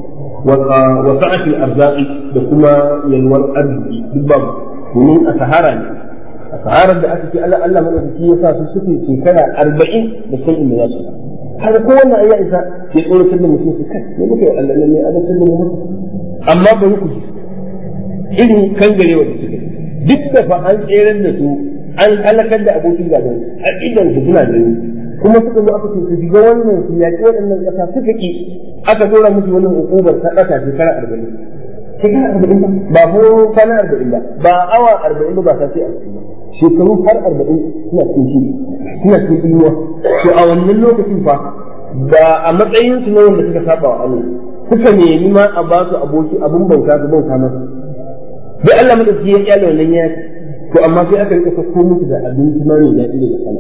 wa sa'at al-arzaqi da kuma yalwar arziki duk babu domin a sahara ne a saharar da aka ce Allah Allah madaukaki ya sa su suke shekara 40 da san inda za su har ko wannan ayya isa ya tsoratar da mutum su kai ne muke Allah ne ya azabtar da mu amma ba ku irin kangarewa da suke duk da fa an tseren da su an halakar da abokin gaban a idan su suna gani kuma suka zo aka ce su shiga wannan su yaƙi waɗannan ƙasa suka ki aka dora musu wannan hukumar ta ƙasa shekara arba'in shekara arba'in ba ba ko kwana arba'in ba ba awa arba'in ba ba sa ce arba'in ba shekaru har arba'in suna cikin shi suna cikin inuwa to a wannan lokacin fa ba a matsayin su na wanda suka saba wa Allah suka nemi ma a ba su aboki abun bauta su bauta masa dai Allah madauki ya kyale wannan ya to amma sai aka rika sako musu da abinci ma mai daɗi daga sama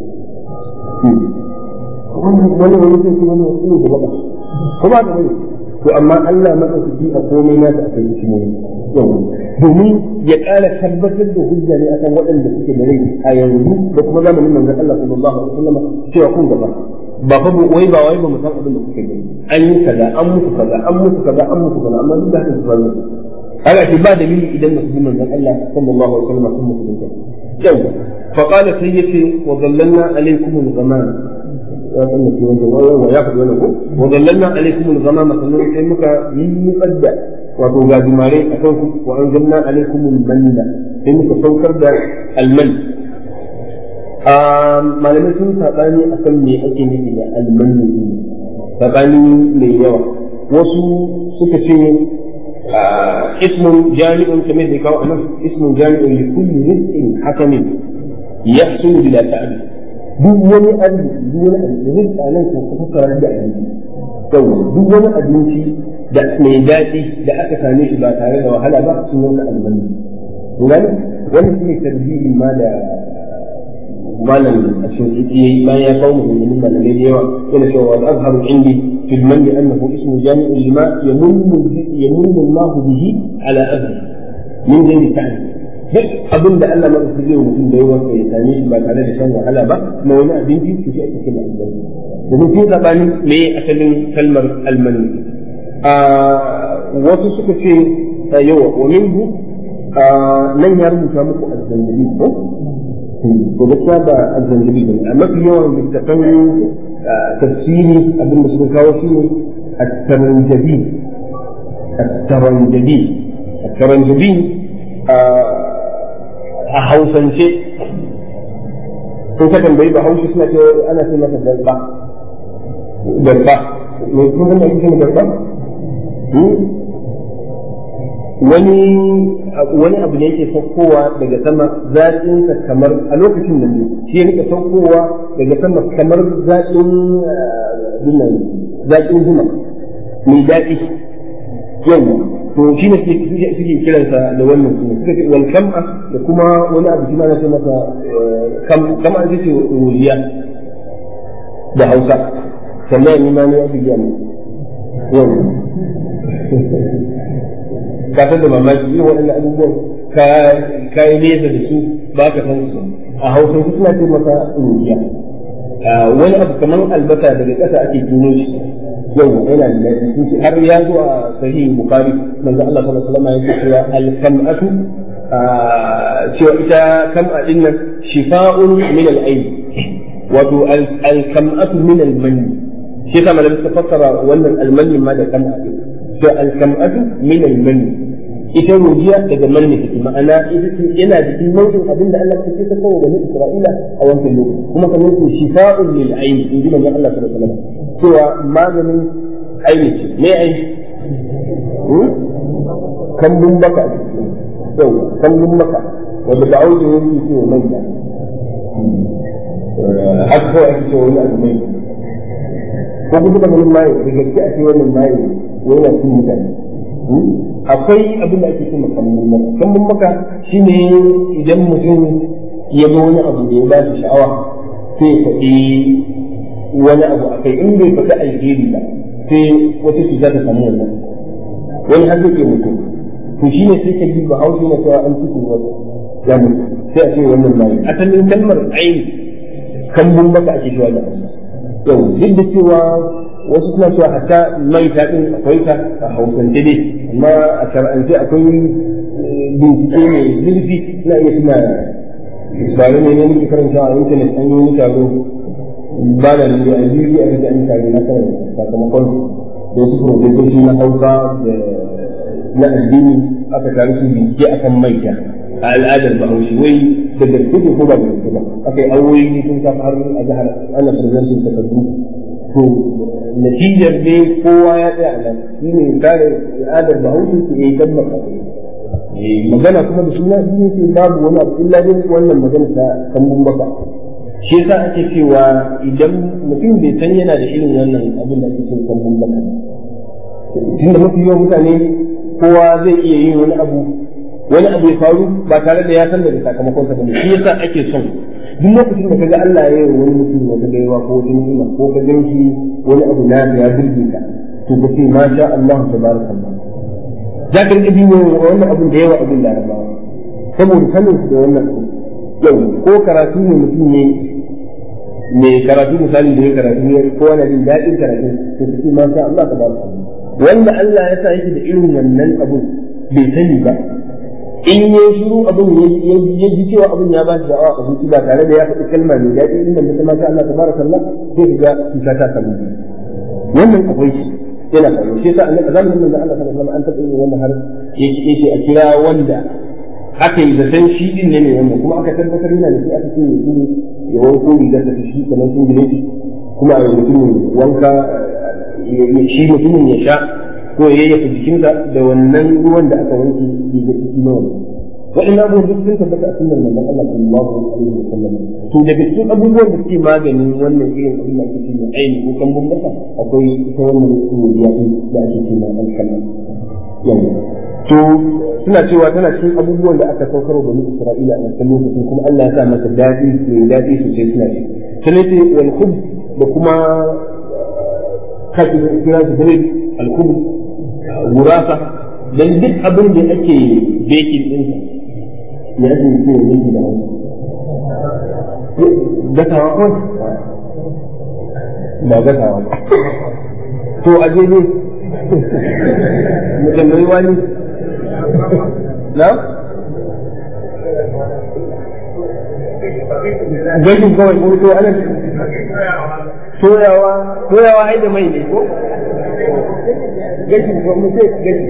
wannan wani wani zai kuma wani wasu da baka ko ba da wani to amma Allah madaukaki a komai nasa akwai hikimomi domin ya ƙara tabbatar da hujja ne akan waɗanda suke da rai a yanzu da kuma zamanin manzon Allah sallallahu alaihi wasallam cewa kun gaba ba fa wai ba wai ba mu san abin da kuke gani an yi kaza an mutu kaza an mutu kaza an mutu kaza amma duk da haka su zama haka ce ba dalili idan musulmin manzon Allah sallallahu alaihi wasallam sun musulunta yau fa qala sayyidi wa dhallalna alaykum al-ghamam ya sanna shi wannan wa ya faɗi wannan ko wa dhallalna alaykum al-ghamam sannan sai muka yi muqadda wato ga dumare a kan ku wa anzalna alaykum al-manna sai muka saukar da al-man malamai sun saɓani akan me ake nufi da al-manna saɓani mai yawa wasu suka ce اسم جامع كما ذكر أمام اسم جامع لكل رزق حسن يحصل بلا تعب duk wani arziki duk wani arziki a nan ko kafa karar da abinci yau duk wani abinci da mai daɗi da aka same shi ba tare da wahala ba sun yanka almanni gani wani shi ne tarbiyyar ma da malam a cikin yayi bayan ya kawo muhimmin malamai da yawa yana cewa wa azharu indi في المن أنه اسم جامع لما يمن يمن الله به على أهله من غير تعليم duk abin da Allah maka zai mutum da yawa ya same shi ba tare da shan wahala ba ma wani abinci to shi ake kira almani domin sun sabani me asalin kalmar almani wasu suka ce yawa wa minhu nan ya rubuta muku azzanjabi ko to gaskiya ba azzanjabi ba a mafi yawan littafan تفسيري أبن مسلم كاوشي الترنجبي الترنجبي الترنجبي أحوسا شيء kun ka tambayi ba haushi suna cewa ana ce masa darba darba me kun san da ake cewa darba wani wani abu ne yake saukowa daga sama zaƙinsa kamar a lokacin da ne shi ya rika saukowa daga sama kamar zaƙin binnan zaƙin zuma mai daɗi yawa to shi ne suke kiransa da wannan suna suka ce wal kam'a da kuma wani abu shi ma na ce masa kam'a ita ce rujiya da hausa sannan ni ma ne ya fi giya mu yawa ka san da mamaki irin waɗannan abubuwan ka yi nesa da su ba ka san su a hausa su suna ce masa rujiya wani abu kamar albasa daga ƙasa ake tuno shi yau yana da daɗi har ya zo a sahih bukhari manzo Allah sallallahu alaihi wasallam yake cewa al-kam'atu cewa ita kam'a din nan shifa'un min al-ayn wato al-kam'atu min al-manni shi yasa malamin ta fassara wannan al-manni ma da kam'a din to al-kam'atu min al-manni ita rujiya daga manni take ma'ana ita ce yana cikin nau'in abin da Allah ya ta kawo bani Isra'ila a wancan lokaci kuma kamar su shifa'un lil ayn in ji manzo Allah sallallahu alaihi wasallam cewa maganin aini ce me aini kambun baka yau kambun baka wanda da auki yake ce wa mai haka kawai ake ce wani abu mai ko kuma da wani mai da gaske a ce wannan mai yana cin mutane akwai abin da ake cewa kambun maka kambun maka shine idan mutum ya ga wani abu da ya ba shi sha'awa sai ya faɗi wani abu a kai in bai faɗi alheri ba sai wata cuta ta samu wannan wani har zai mutum to shi ne sai ka ji ba haushi na cewa an cikin wasu ya mutu sai a ce wannan bayi asalin kalmar aini kambun baka ake cewa da hausa yau duk da cewa wasu suna cewa hatta mai ta din akwai ta a hausance dai amma a shar'ance akwai bincike mai zurfi na iya suna ba ne ne muke karanta a intanet an yi wani taro ba da ne a biyu a kaga an kare na kan sakamakon da wasu profesoshi na hausa da na addini aka tare su bincike akan maita a al'adar bahaushe wai da gaske ko ba da gaske ba aka yi awoyi sun sa har a jihar ana presentin takardu to natijar ne kowa ya tsaya a nan shi ne kare al'adar bahaushe su yi tabbata magana kuma da suna shi ne babu wani abu illa dai wannan magana ta kambun baka shi yasa ake cewa idan mutum bai san yana da irin wannan abin da ake cewa kambun baka tunda mafi yawan mutane kowa zai iya yin wani abu wani abu ya faru ba tare da ya san daga sakamakon sa bane shi yasa ake son duk lokacin da kaga Allah ya yi wani mutum wata gaiwa ko wata ni'ima ko ka ganshi wani abu na ya burge ka to ka ce ma sha Allah tabarakallah za ka rika jin wannan abin da yawa abin larabawa saboda sanin su da wannan abu yau ko karatu ne mutum ne mai karatu misali da ya karatu ne ko wani jin daɗin karatu to ka ce ma sha Allah tabarakallah wanda Allah ya sa yake da irin wannan abun bai sani ba in ya shiru abin ya ji cewa abin ya ba shi da'awa a zuci ba tare da ya faɗi kalma mai daɗi in da kuma sha Allah tabarakallah sai ka ga cuta ta samu wannan akwai shi yana faruwa shi yasa annabi zamanin da Allah sallallahu alaihi wasallam an taɓa yin wannan har yake a kira wanda aka yi zaton shi din ne mai wannan kuma aka tabbatar yana da shi aka ce ya tuni ya wanko rigar da shi kamar sun gine shi kuma a yi mutumin wanka shi mutumin ya sha ko ya yayyafa jikinsa da wannan ruwan da aka wanke rigar ciki na wannan wa'in abubuwan duk sun tabbata a sunnar manzon Allah sallallahu alaihi wasallam to daga cikin abubuwan da suke maganin wannan irin abin da ake cewa aini ko kan bambata akwai ita wannan ruwa din da ake cewa alkama yawa to suna cewa tana cikin abubuwan da aka saukar da Isra'ila a wancan lokacin kuma Allah ya sa masa daɗi mai daɗi sosai suna ci sai ce wal khub da kuma kafin kira su gare al khub gurasa dan duk abin da ake baking din ya ake yi ne yake da wasu gasawa kawai ba gasawa ba to a je ne mutum mai wani na gashin kawai ko to ana toyawa toyawa ai da mai ne ko gashin ko mu sai gashi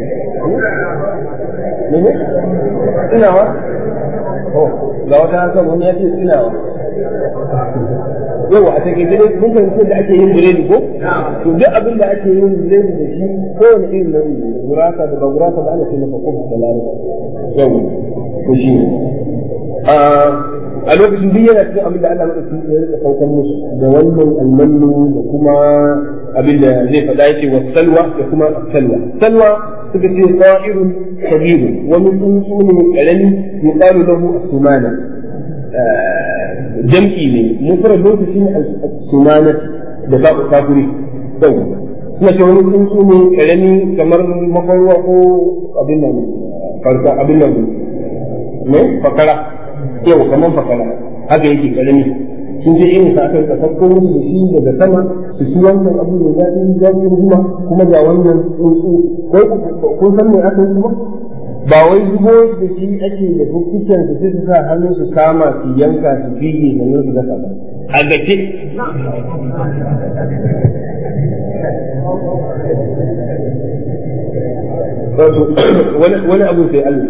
ne ne tunawa ga wata hakan wani ya ce tunawa yau a take dai mun fahimci da ake yin biredi ko to duk abin da ake yin biredi da shi kowane irin nau'i gurasa da ba gurasa ba ana ce masa kofi da lalata yau to shi a lokacin duk yana cikin abin da Allah madaukakin ya rika saukar musu da wannan almanu da kuma abin da zai faɗa yake wa salwa da kuma salwa salwa suka ce sa'irun kabirun wani tsuntsu ne karami yuqalu lahu as-sumana jam'i ne mufrad lokacin as-sumana da ba kafiri sau suna ce wani tsuntsu ne karami kamar mafarwa ko abin nan farka abin nan ne fakara yau kamar fakara haka yake karami sun je irin sa aka rika sakko musu da shi daga sama su ci wancan abu da daɗi zafin zuma kuma ga wannan tsuntsu kun san me aka yi kuma ba wai zubo da shi ake da fuffuken su sai su sa hannu su kama su yanka su fige da nan su gasa ba a gace wani abu sai Allah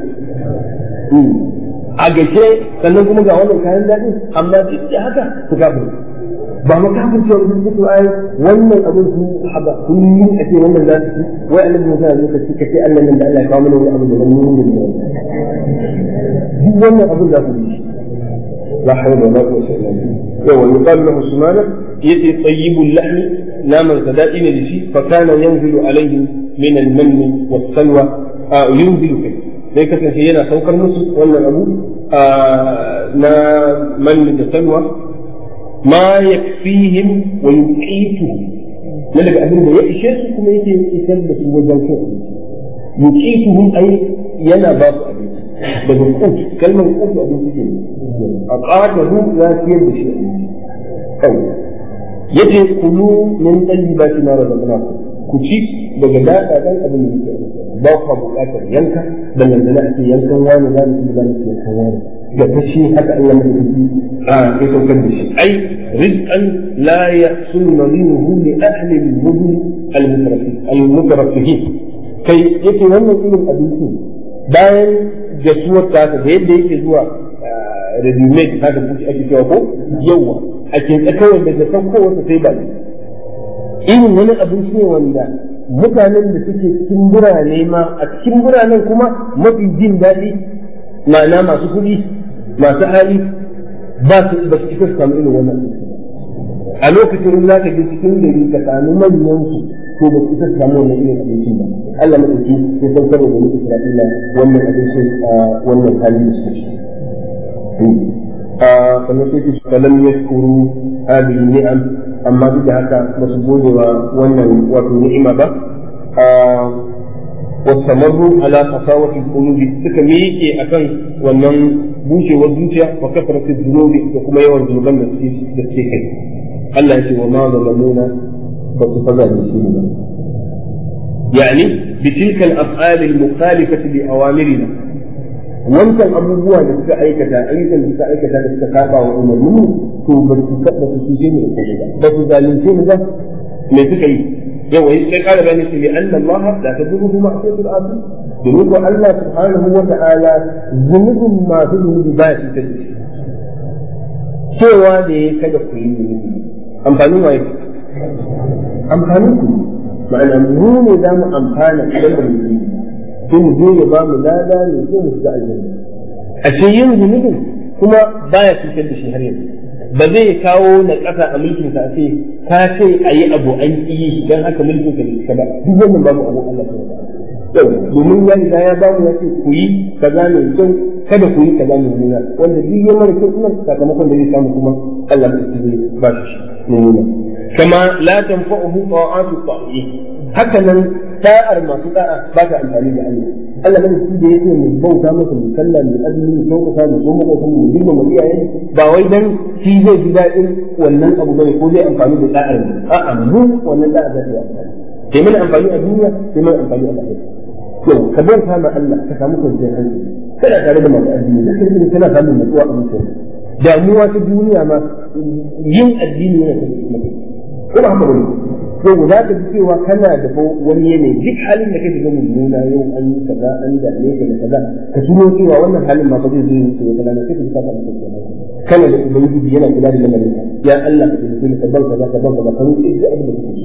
a gace sannan kuma ga wannan kayan daɗi amma duk da haka su kafin ba ma kafin cewa sun fito ai wannan abin su haba kullum a ce wannan za su ci wai annabi Musa ya zo ka ce Allah nan da Allah ya kawo mana wani abu da ban mun da duk wannan abin za su yi la hawla wala quwwata illa billah yawa yuqalu lahu sumana yati tayyibul lahmi naman sadaqi ne da shi fa kana yanzilu alaihi min al-manni was-salwa yunzilu kai sai kasance yana saukar musu wannan abu na manni da salwa ma yakfihim wa yuqituhum na daga abin da ya ishe su kuma yake isar da su wajen kai yuqituhum ai yana ba su abinci daga kut kalmar kut abinci ke a qatahu ya siyar da shi kawai yace kulu min tayyibati ma razaqnakum ku ci daga daɗa ɗan abin da yake ba ku buƙatar yanka da nan a ce yankan wani za mu za mu yankan wani da ta shi haka Allah mai kuɗi a ya saukar da shi ai rizqan la yahsul nadhiruhu li ahli al-mudn al-mutaraffihin kai yake wannan irin abincin bayan gasuwar ta da yadda yake zuwa ready-made haka kuke ake cewa ko yawa a ke kawai daga saukowarsa sai ba irin wani abinci ne wanda mutanen da suke cikin birane ma a cikin biranen kuma mafi jin daɗi ma'ana masu kuɗi masu hali ba su ba su cika su samu irin wannan abinci a lokacin za ka je cikin gari ka sami manyan su ko ba su cika su samu wannan irin abincin ba Allah madauki sai saukar da bani Isra'ila wannan abincin a wannan hali da suke sannan sai su kalam yashkuru hadhihi ni'am amma duk da haka ba su gode wa wannan wato ni'ima ba wastamarru ala qasawati qulubi suka miƙe akan wannan bushewar zuciya wa kafarati dhunubi da kuma yawan zunuban da suke da suke kai Allah ya ce wa ma zalamuna ba su faza da shi ba yani bi tilka al-af'al al-mukhalifati li awamirina wancan abubuwa da suka aikata ayyukan da suka aikata da suka saba wa umarnin to ba su ba su suje ne ko ba su zalunce ni ba me suka yi yau wai sai kara gani su bi anna Allah la tadurruhu ma'siyatul asi domin ko Allah subhanahu wa ta'ala zunubin masu zunubi ba ya cutar da shi cewa da ya kada ku yi zunubi amfanin waye amfanin ku ma'ana mu ne za mu amfana idan ba mu yi sai mu je ya ba mu lada ne sai mu shiga aljanna a ce yin zunubin kuma baya cutar da shi har yanzu ba zai kawo na ƙasa a mulkin sa ce ka ce a yi abu an yi dan haka mulkin ka ne ba duk wannan babu abu Allah ta yau domin ya riga ya ba mu ya ce ku yi kaza mai kyau kada ku yi kaza mai nuna wanda duk ya mara kyau kuma sakamakon da zai samu kuma Allah ta ce ba shi nuna kama la tanfa'uhu ta'atu ta'i haka nan sa'ar masu da'a ba ta amfani da Allah Allah ne shi da yake mu bauta masa mu sallah mu azumi mu sauƙaƙa mu so mu ko mu dinga mu iyayen ba wai dan shi zai ji daɗin wannan abu bane ko zai amfani da da'ar mu a'a mu wannan da'a za ta yi amfani sai mana amfani a duniya sai mana amfani a lahira to ka bauta ma Allah ka samu kwanciyar hankali kana tare da masu addini da kai kana samun natsuwa a mutum damuwa ta duniya ma yin addini yana tafiya ko ba haka bane to za ka ji cewa kana da wani yanayi duk halin da kake ganin nuna yau an yi kaza an dame ka da kaza ka tuno cewa wannan halin ma ba zai zo wuce wata rana sai ka ji ka samu kwanciyar hankali kana da ubangiji yana kula da lamarin ya Allah ka taimake ni ka ban kaza ka ban kaza ka roƙe shi abin da kake so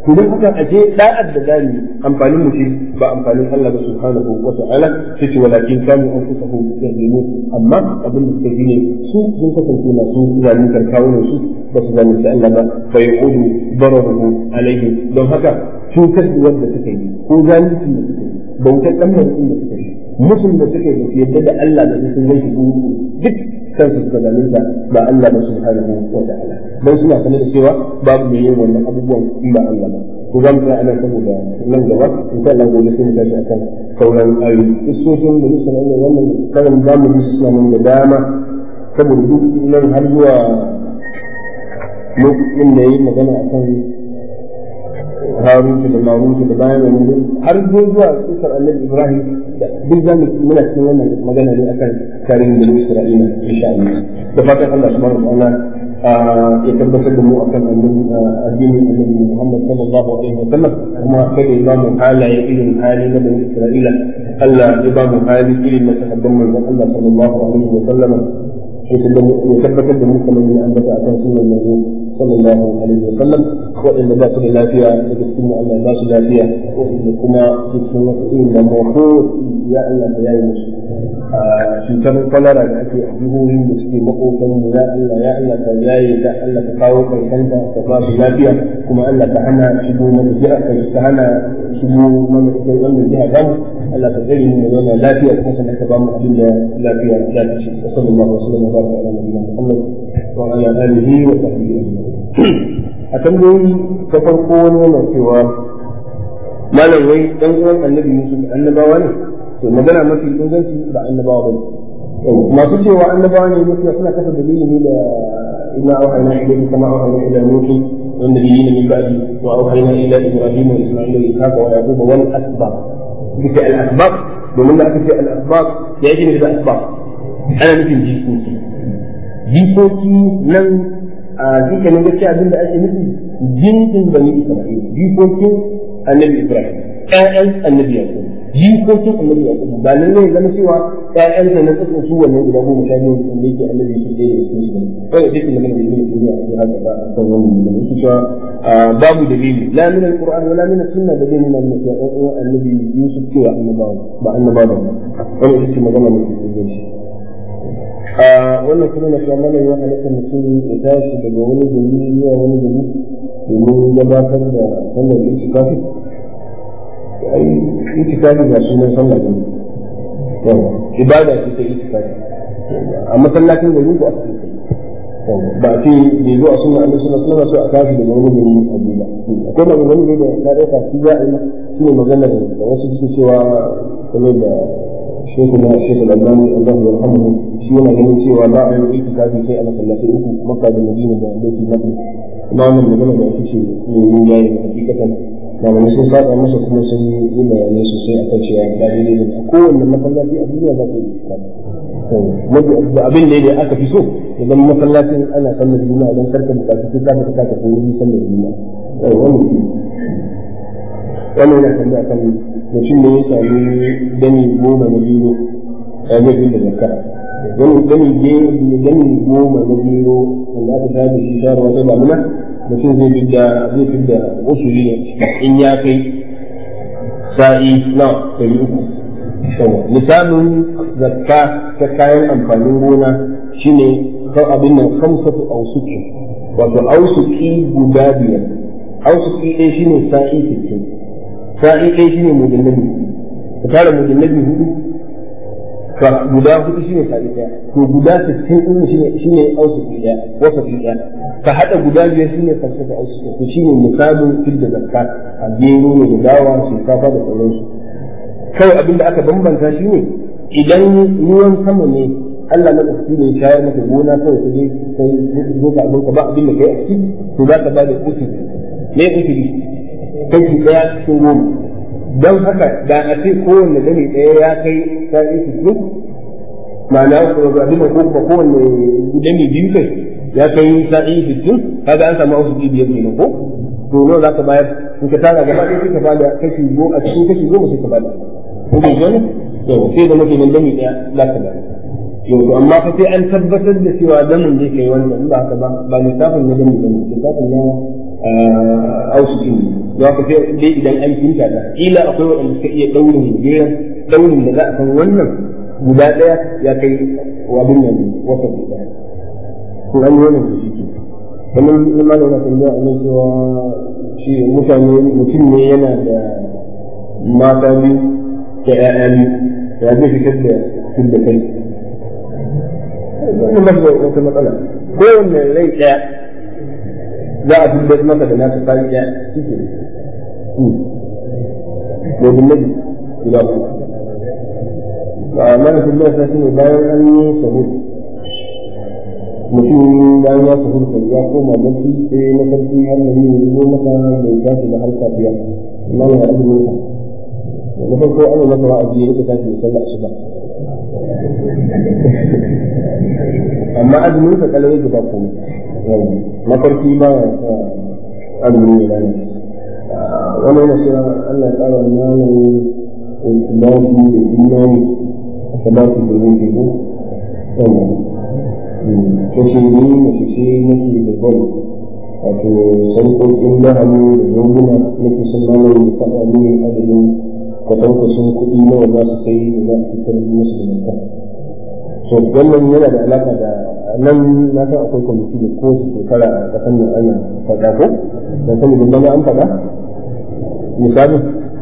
to don haka aje da'ar da gani amfanin mu ce ba amfanin Allah ba subhanahu wa ta'ala sai ce walakin kanu anfusahu yazlimu amma abin da suka yi ne su sun kasance masu zaluntar kawunan su ba su zalunci Allah ba fa yaqudu dararuhu alaihi don haka cutar da wanda suka yi ko zalunci da suka yi bautar dan da suka yi mutum da suka yi su yadda da Allah da sun yi duk kansu suka zalunta ba Allah ba subhanahu wa ta'ala dan suna sanar da cewa babu mai yin wannan abubuwan in ba Allah ba to za mu tsaya anan saboda nan gaba in sha Allah gobe sai mu tashi akan sauran ayoyi isoshin da musa Allah wannan karan za mu yi suna nan da dama saboda duk nan har zuwa lokacin da yayi magana akan Harun da Marun da bayan wannan har zuwa kisar Annabi Ibrahim duk za mu muna cikin wannan magana ne akan tarihin da Isra'ila insha Allah da fatan Allah subhanahu wa ta'ala ya tabbatar da mu akan addinin Annabi Muhammad sallallahu alaihi wa sallam kuma kada ya ba mu halaye irin hali na Bani Isra'ila Allah ya ba mu hali irin na sahabban manzon Allah sallallahu alaihi wa sallam ya tabbatar da mu kamar yin ambata akan sunan manzon sallallahu alaihi wa sallam waɗanda ba su da lafiya daga cikin Allah ba su lafiya waɗanda kuma cikin wasu irin da ko ya Allah ka yayi musu cutar kwalara da ake a jihohin da suke makokan mu ya Allah ya Allah ka yaye ta Allah ka kawo karshen ta ka ba su lafiya kuma Allah ka hana shigo mana jiha ka hana shigo mana ita wannan jiha ba mu Allah ka tsare mu zauna lafiya kuma sannan ka ba mu abin da lafiya za ta ci wa sallallahu alaihi wa sallam wa baraka ala nabiyina Muhammad wa ala alihi wa sahbihi a tambayoyi ta farko wani yana cewa malam wai dan uwan annabi Yusuf annabawa ne to magana mafi inganci ba annabawa bane masu cewa annabawa ne mafi suna kafa dalili ne da inna auhayna ilayka kama auhayna ila nuh wa nabiyina min ba'di wa auhayna ila ibrahim wa isma'il wa ishaq wa yaqub wal asbab bisa al asbab domin da aka ce al asbab ya yi da asbab ana nufin jikoki jikoki nan a dukkanin gaskiya abin da ake nufi jinsin bani isra'ila jikokin annabi ibrahim ƴaƴan annabi yaqub jikokin annabi yaqub ba nan ne zama cewa ƴaƴan da na tsaka su wannan guda goma sha biyu wanda yake annabi su ɗaya daga cikin su kawai sai kuma da yake ne a cikin haka ba a kan wannan ne yake cewa babu dalili la min alquran wala min sunna da dalilin nan cewa ɗan uwan annabi yusuf cewa annabawa ba annabawa ba wannan ita ce magana mai inganci a wannan kuma na cewa mana ya halatta mutum ya tashi daga wani gari zuwa wani gari domin gabatar da sallar itikafi ai itikafi ba sunan sallah ne ibada ce ta itikafi a masallacin gari ko a cikin ba a ce bai zo a sunna annabi sallallahu alaihi wasallam a tashi daga wani gari a bila akwai maganganu ne da na dauka shi za a yi shi ne magana da wasu suke cewa kamar da shekul shekul albani Allah ya rahmu shi yana ganin cewa ba a yi itikafi sai a masallatai uku makka da madina da baitul maqdis kuma wannan magana da ake ce ne yin yayi hakikatan malamai sun saba masa kuma sun yi bayanai sosai akan cewa ba daidai ne a kowanne masallaci a duniya za ka yi itikafi abin da aka fi so idan masallacin ana sallar juma'a don karka bukaci sai ka fita ka tafi wuri sallar juma'a wannan wannan yana tambaya kan mutum ne ya sami dani goma na biyu a zai fi da zakka dani dani dani goma na biyu wanda aka shafi shi sharuwa ta damuna mutum zai fidda zai fidda usuli ne in ya kai sa'i na ɗari uku misalin zakka ta kayan amfanin gona shine kan abin nan kamsatu ausuki wato ausuki guda biyar ausuki ɗaya shine sa'i sittin sa'i ɗaya shine mujallabi ka tara mujallabi hudu ka guda hudu shine sa'i ɗaya to guda sittin ɗin shine shine ausuki ɗaya wasafi ɗaya ka haɗa guda biyar shine kamsatu ausuki to shine misalin fidda zakka a gero ne da dawa shinkafa da sauransu kawai abin da aka bambanta shi ne idan ruwan sama ne Allah na ɗauki ne shayar maka gona kawai ka je kai zo ka abin ka ba abin da kai a ciki to za ka ba da usul ne usul kashi ɗaya cikin goma don haka da a ce kowanne gani ɗaya ya kai sa'i sittin ma'ana abin da kuma kowanne gudani biyu kai ya kai sa'i sittin kaga an samu usul biyar kenan ko to nawa za ka bayar in ka tara gaba ɗaya sai ka bada kashi goma a cikin kashi goma sai ka bada ko bai zo ne yau sai da muke nan dami ɗaya za ka bada yau to amma fa sai an tabbatar da cewa damin zai kai wannan in ba haka ba ba lissafin na dami bane lissafin na ausuki ne za ka sai dai idan an kinta ta kila akwai waɗanda suka iya ɗaurin geran ɗaurin da za a san wannan guda ɗaya ya kai abin nan wata ɗaya ko an yi wannan da shi ke kamar in ma da wani tambaya a nan cewa shi mutane mutum ne yana da mata biyu da ƴaƴa biyu ya zai fitar da fidda kai wannan ba da wata matsala kowanne rai ɗaya za a fitar masa da nasa tsari ɗaya shi ke ne nabi guda uku ba mana fitar da shi ne bayan an yi sahur mutum bayan ya sahur kai ya koma bacci sai na farko har na yi zo masa bai tashi da har safiya amma ya azumin sa na farko ana masa wa'azi ya rika tashi da sallah asuba amma azumin sa kalai yake ba komai mafarki ba ya sa azumin ya rana wani yana cewa Allah ya tsara malamin iltimasi da imani a sabatu da yake ko kashe ni mace ce nake da gwal wato sarƙoƙin lahani da zoguna nake son malamin ya faɗa mini adadin kwatankwacin kuɗi nawa za su kai da za a fitar musu da zakka to wannan yana da alaka da nan na san akwai kwamiti da kowace shekara a kasan nan ana faɗa ko dan sani da bana an faɗa misali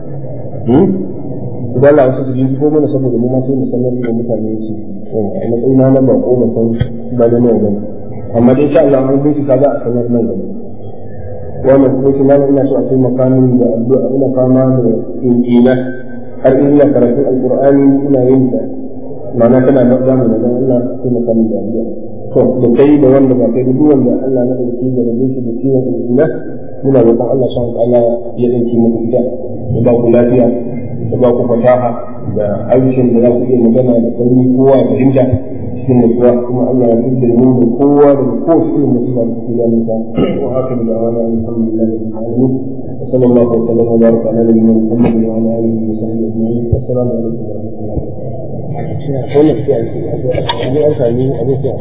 idan la wasu su ko mana saboda mu ma sai mu sanar da mutane su a matsayin na ba ko ban san ba da nawa bane amma dai insha Allah an bincika za a sanar nan gaba wannan kuma shi nan ina so a taimaka min da addu'a ina fama da injina har ina karatun alqur'ani ina yin ta ma'ana tana da zamu da Allah sai mu kan da Allah to da kai da wanda ba kai duk wanda Allah na dauki da rabe shi da ciwon ina muna roƙon Allah subhanahu wa ta'ala ya dauki mu ita ya ba ku lafiya ya ba ku fasaha da harshen da za ku iya magana da sauri kowa ya fahimta cikin nutsuwa kuma Allah ya fidda mu da kowa da kowace irin musiba da take ganin ta wa haka da da'wana alhamdulillah rabbil alamin wa sallallahu alaihi wa sallam wa baraka ala nabiyyina Muhammad wa ala alihi wa sahbihi ajma'in assalamu alaikum wa rahmatullahi wa barakatuh wannan sai a ce an sami abin sai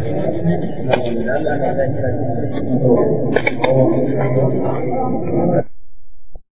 a sanar